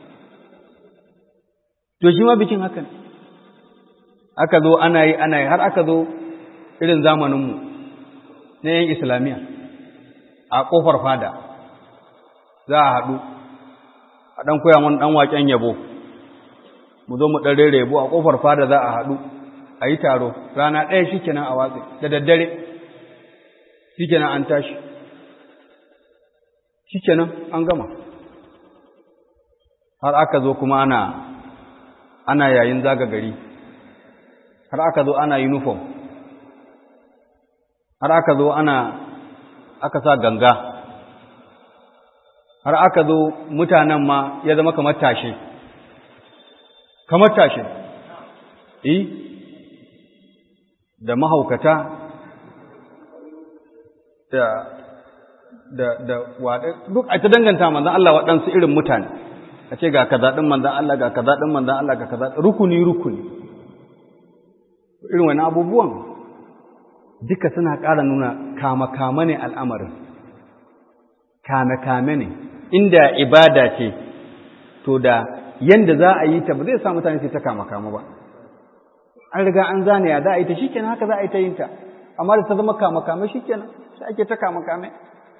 Speaker 2: to shi ma bikin haka ne aka zo ana yi ana yi har aka zo irin zamaninmu na yan islamiyya a ƙofar fada za a haɗu a ɗan koya mun ɗan waƙen yabo mu zo mu ɗan rere yabo a ƙofar fada za a haɗu a yi taro rana ɗaya shi kenan a watsi da daddare shi kenan an tashi shi kenan an gama har aka zo kuma ana ana yayin zaga gari har aka zo ana uniform har aka zo ana aka sa ganga har aka zo mutanen ma ya zama kamar tashe kamar tashe eh da mahaukata da da da waɗe duk a ta danganta manzan Allah waɗansu irin mutane a ce ga kaza ɗin manzan Allah ga kaza ɗin manzan Allah ga kaza rukuni rukuni irin wani abubuwan duka suna ƙara nuna kama-kama ne al'amarin kame-kame ne inda ibada ce to da yanda za a yi ta ba zai sa mutane su ta kama-kama ba an riga an zane ya za a yi ta shikenan haka za a yi ta yin ta amma da ta zama kame-kame shikenan sai ake ta kame-kame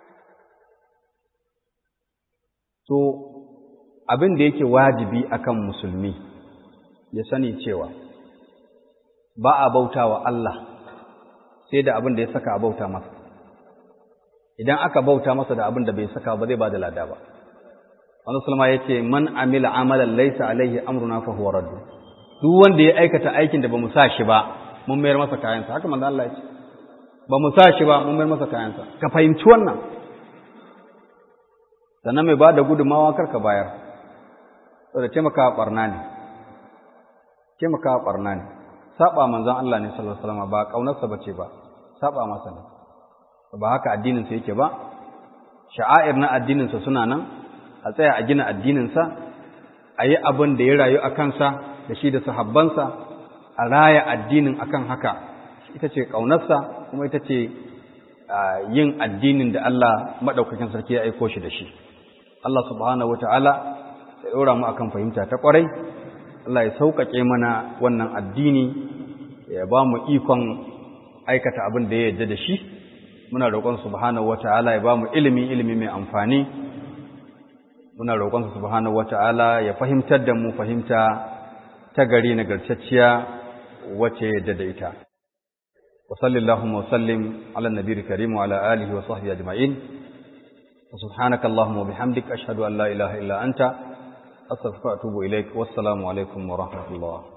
Speaker 2: to abin da yake wajibi akan musulmi ya sani cewa ba a bauta wa Allah sai da abin da ya saka a bauta masa idan aka bauta masa da abin da bai saka ba zai ba da lada ba wani sulma ya ce man amila amalan laisa alaihi amruna fa huwa raddu duk wanda ya aikata aikin da ba mu sa shi ba mun mayar masa kayansa haka manzo Allah ya ce ba mu sa shi ba mun mayar masa kayansa ka fahimci wannan sannan mai ba da gudunmawa kar ka bayar saboda taimakawa barna ne taimakawa barna ne saba manzon Allah ne sallallahu alaihi wasallam ba kaunarsa bace ba saba masa ne ba haka addinin sa yake ba sha'air na addinin sa suna nan a tsaya a gina addinin sa a yi abin da ya rayu a kansa da shi da sahabbansa a raya addinin akan haka ita ce kaunarsa kuma ita ce yin addinin da Allah madaukakin sarki ya aiko shi da shi Allah subhanahu wataala ya ɗora mu akan fahimta ta ƙwarai Allah ya sauƙaƙe mana wannan addini ya ba mu ikon aikata abin da ya yarda da shi muna roƙon subhanahu wata'ala ya ba mu ilimi ilimi mai amfani muna roƙon subhanahu wata'ala ya fahimtar da mu fahimta ta gari nagartacciya wacce yadda da ita wa sallallahu wa sallim ala nabiyil karim wa ala alihi wa sahbihi ajma'in wa subhanaka allahumma wa bihamdika ashhadu an la ilaha illa anta أستغفر وأتوب إليك والسلام عليكم ورحمة الله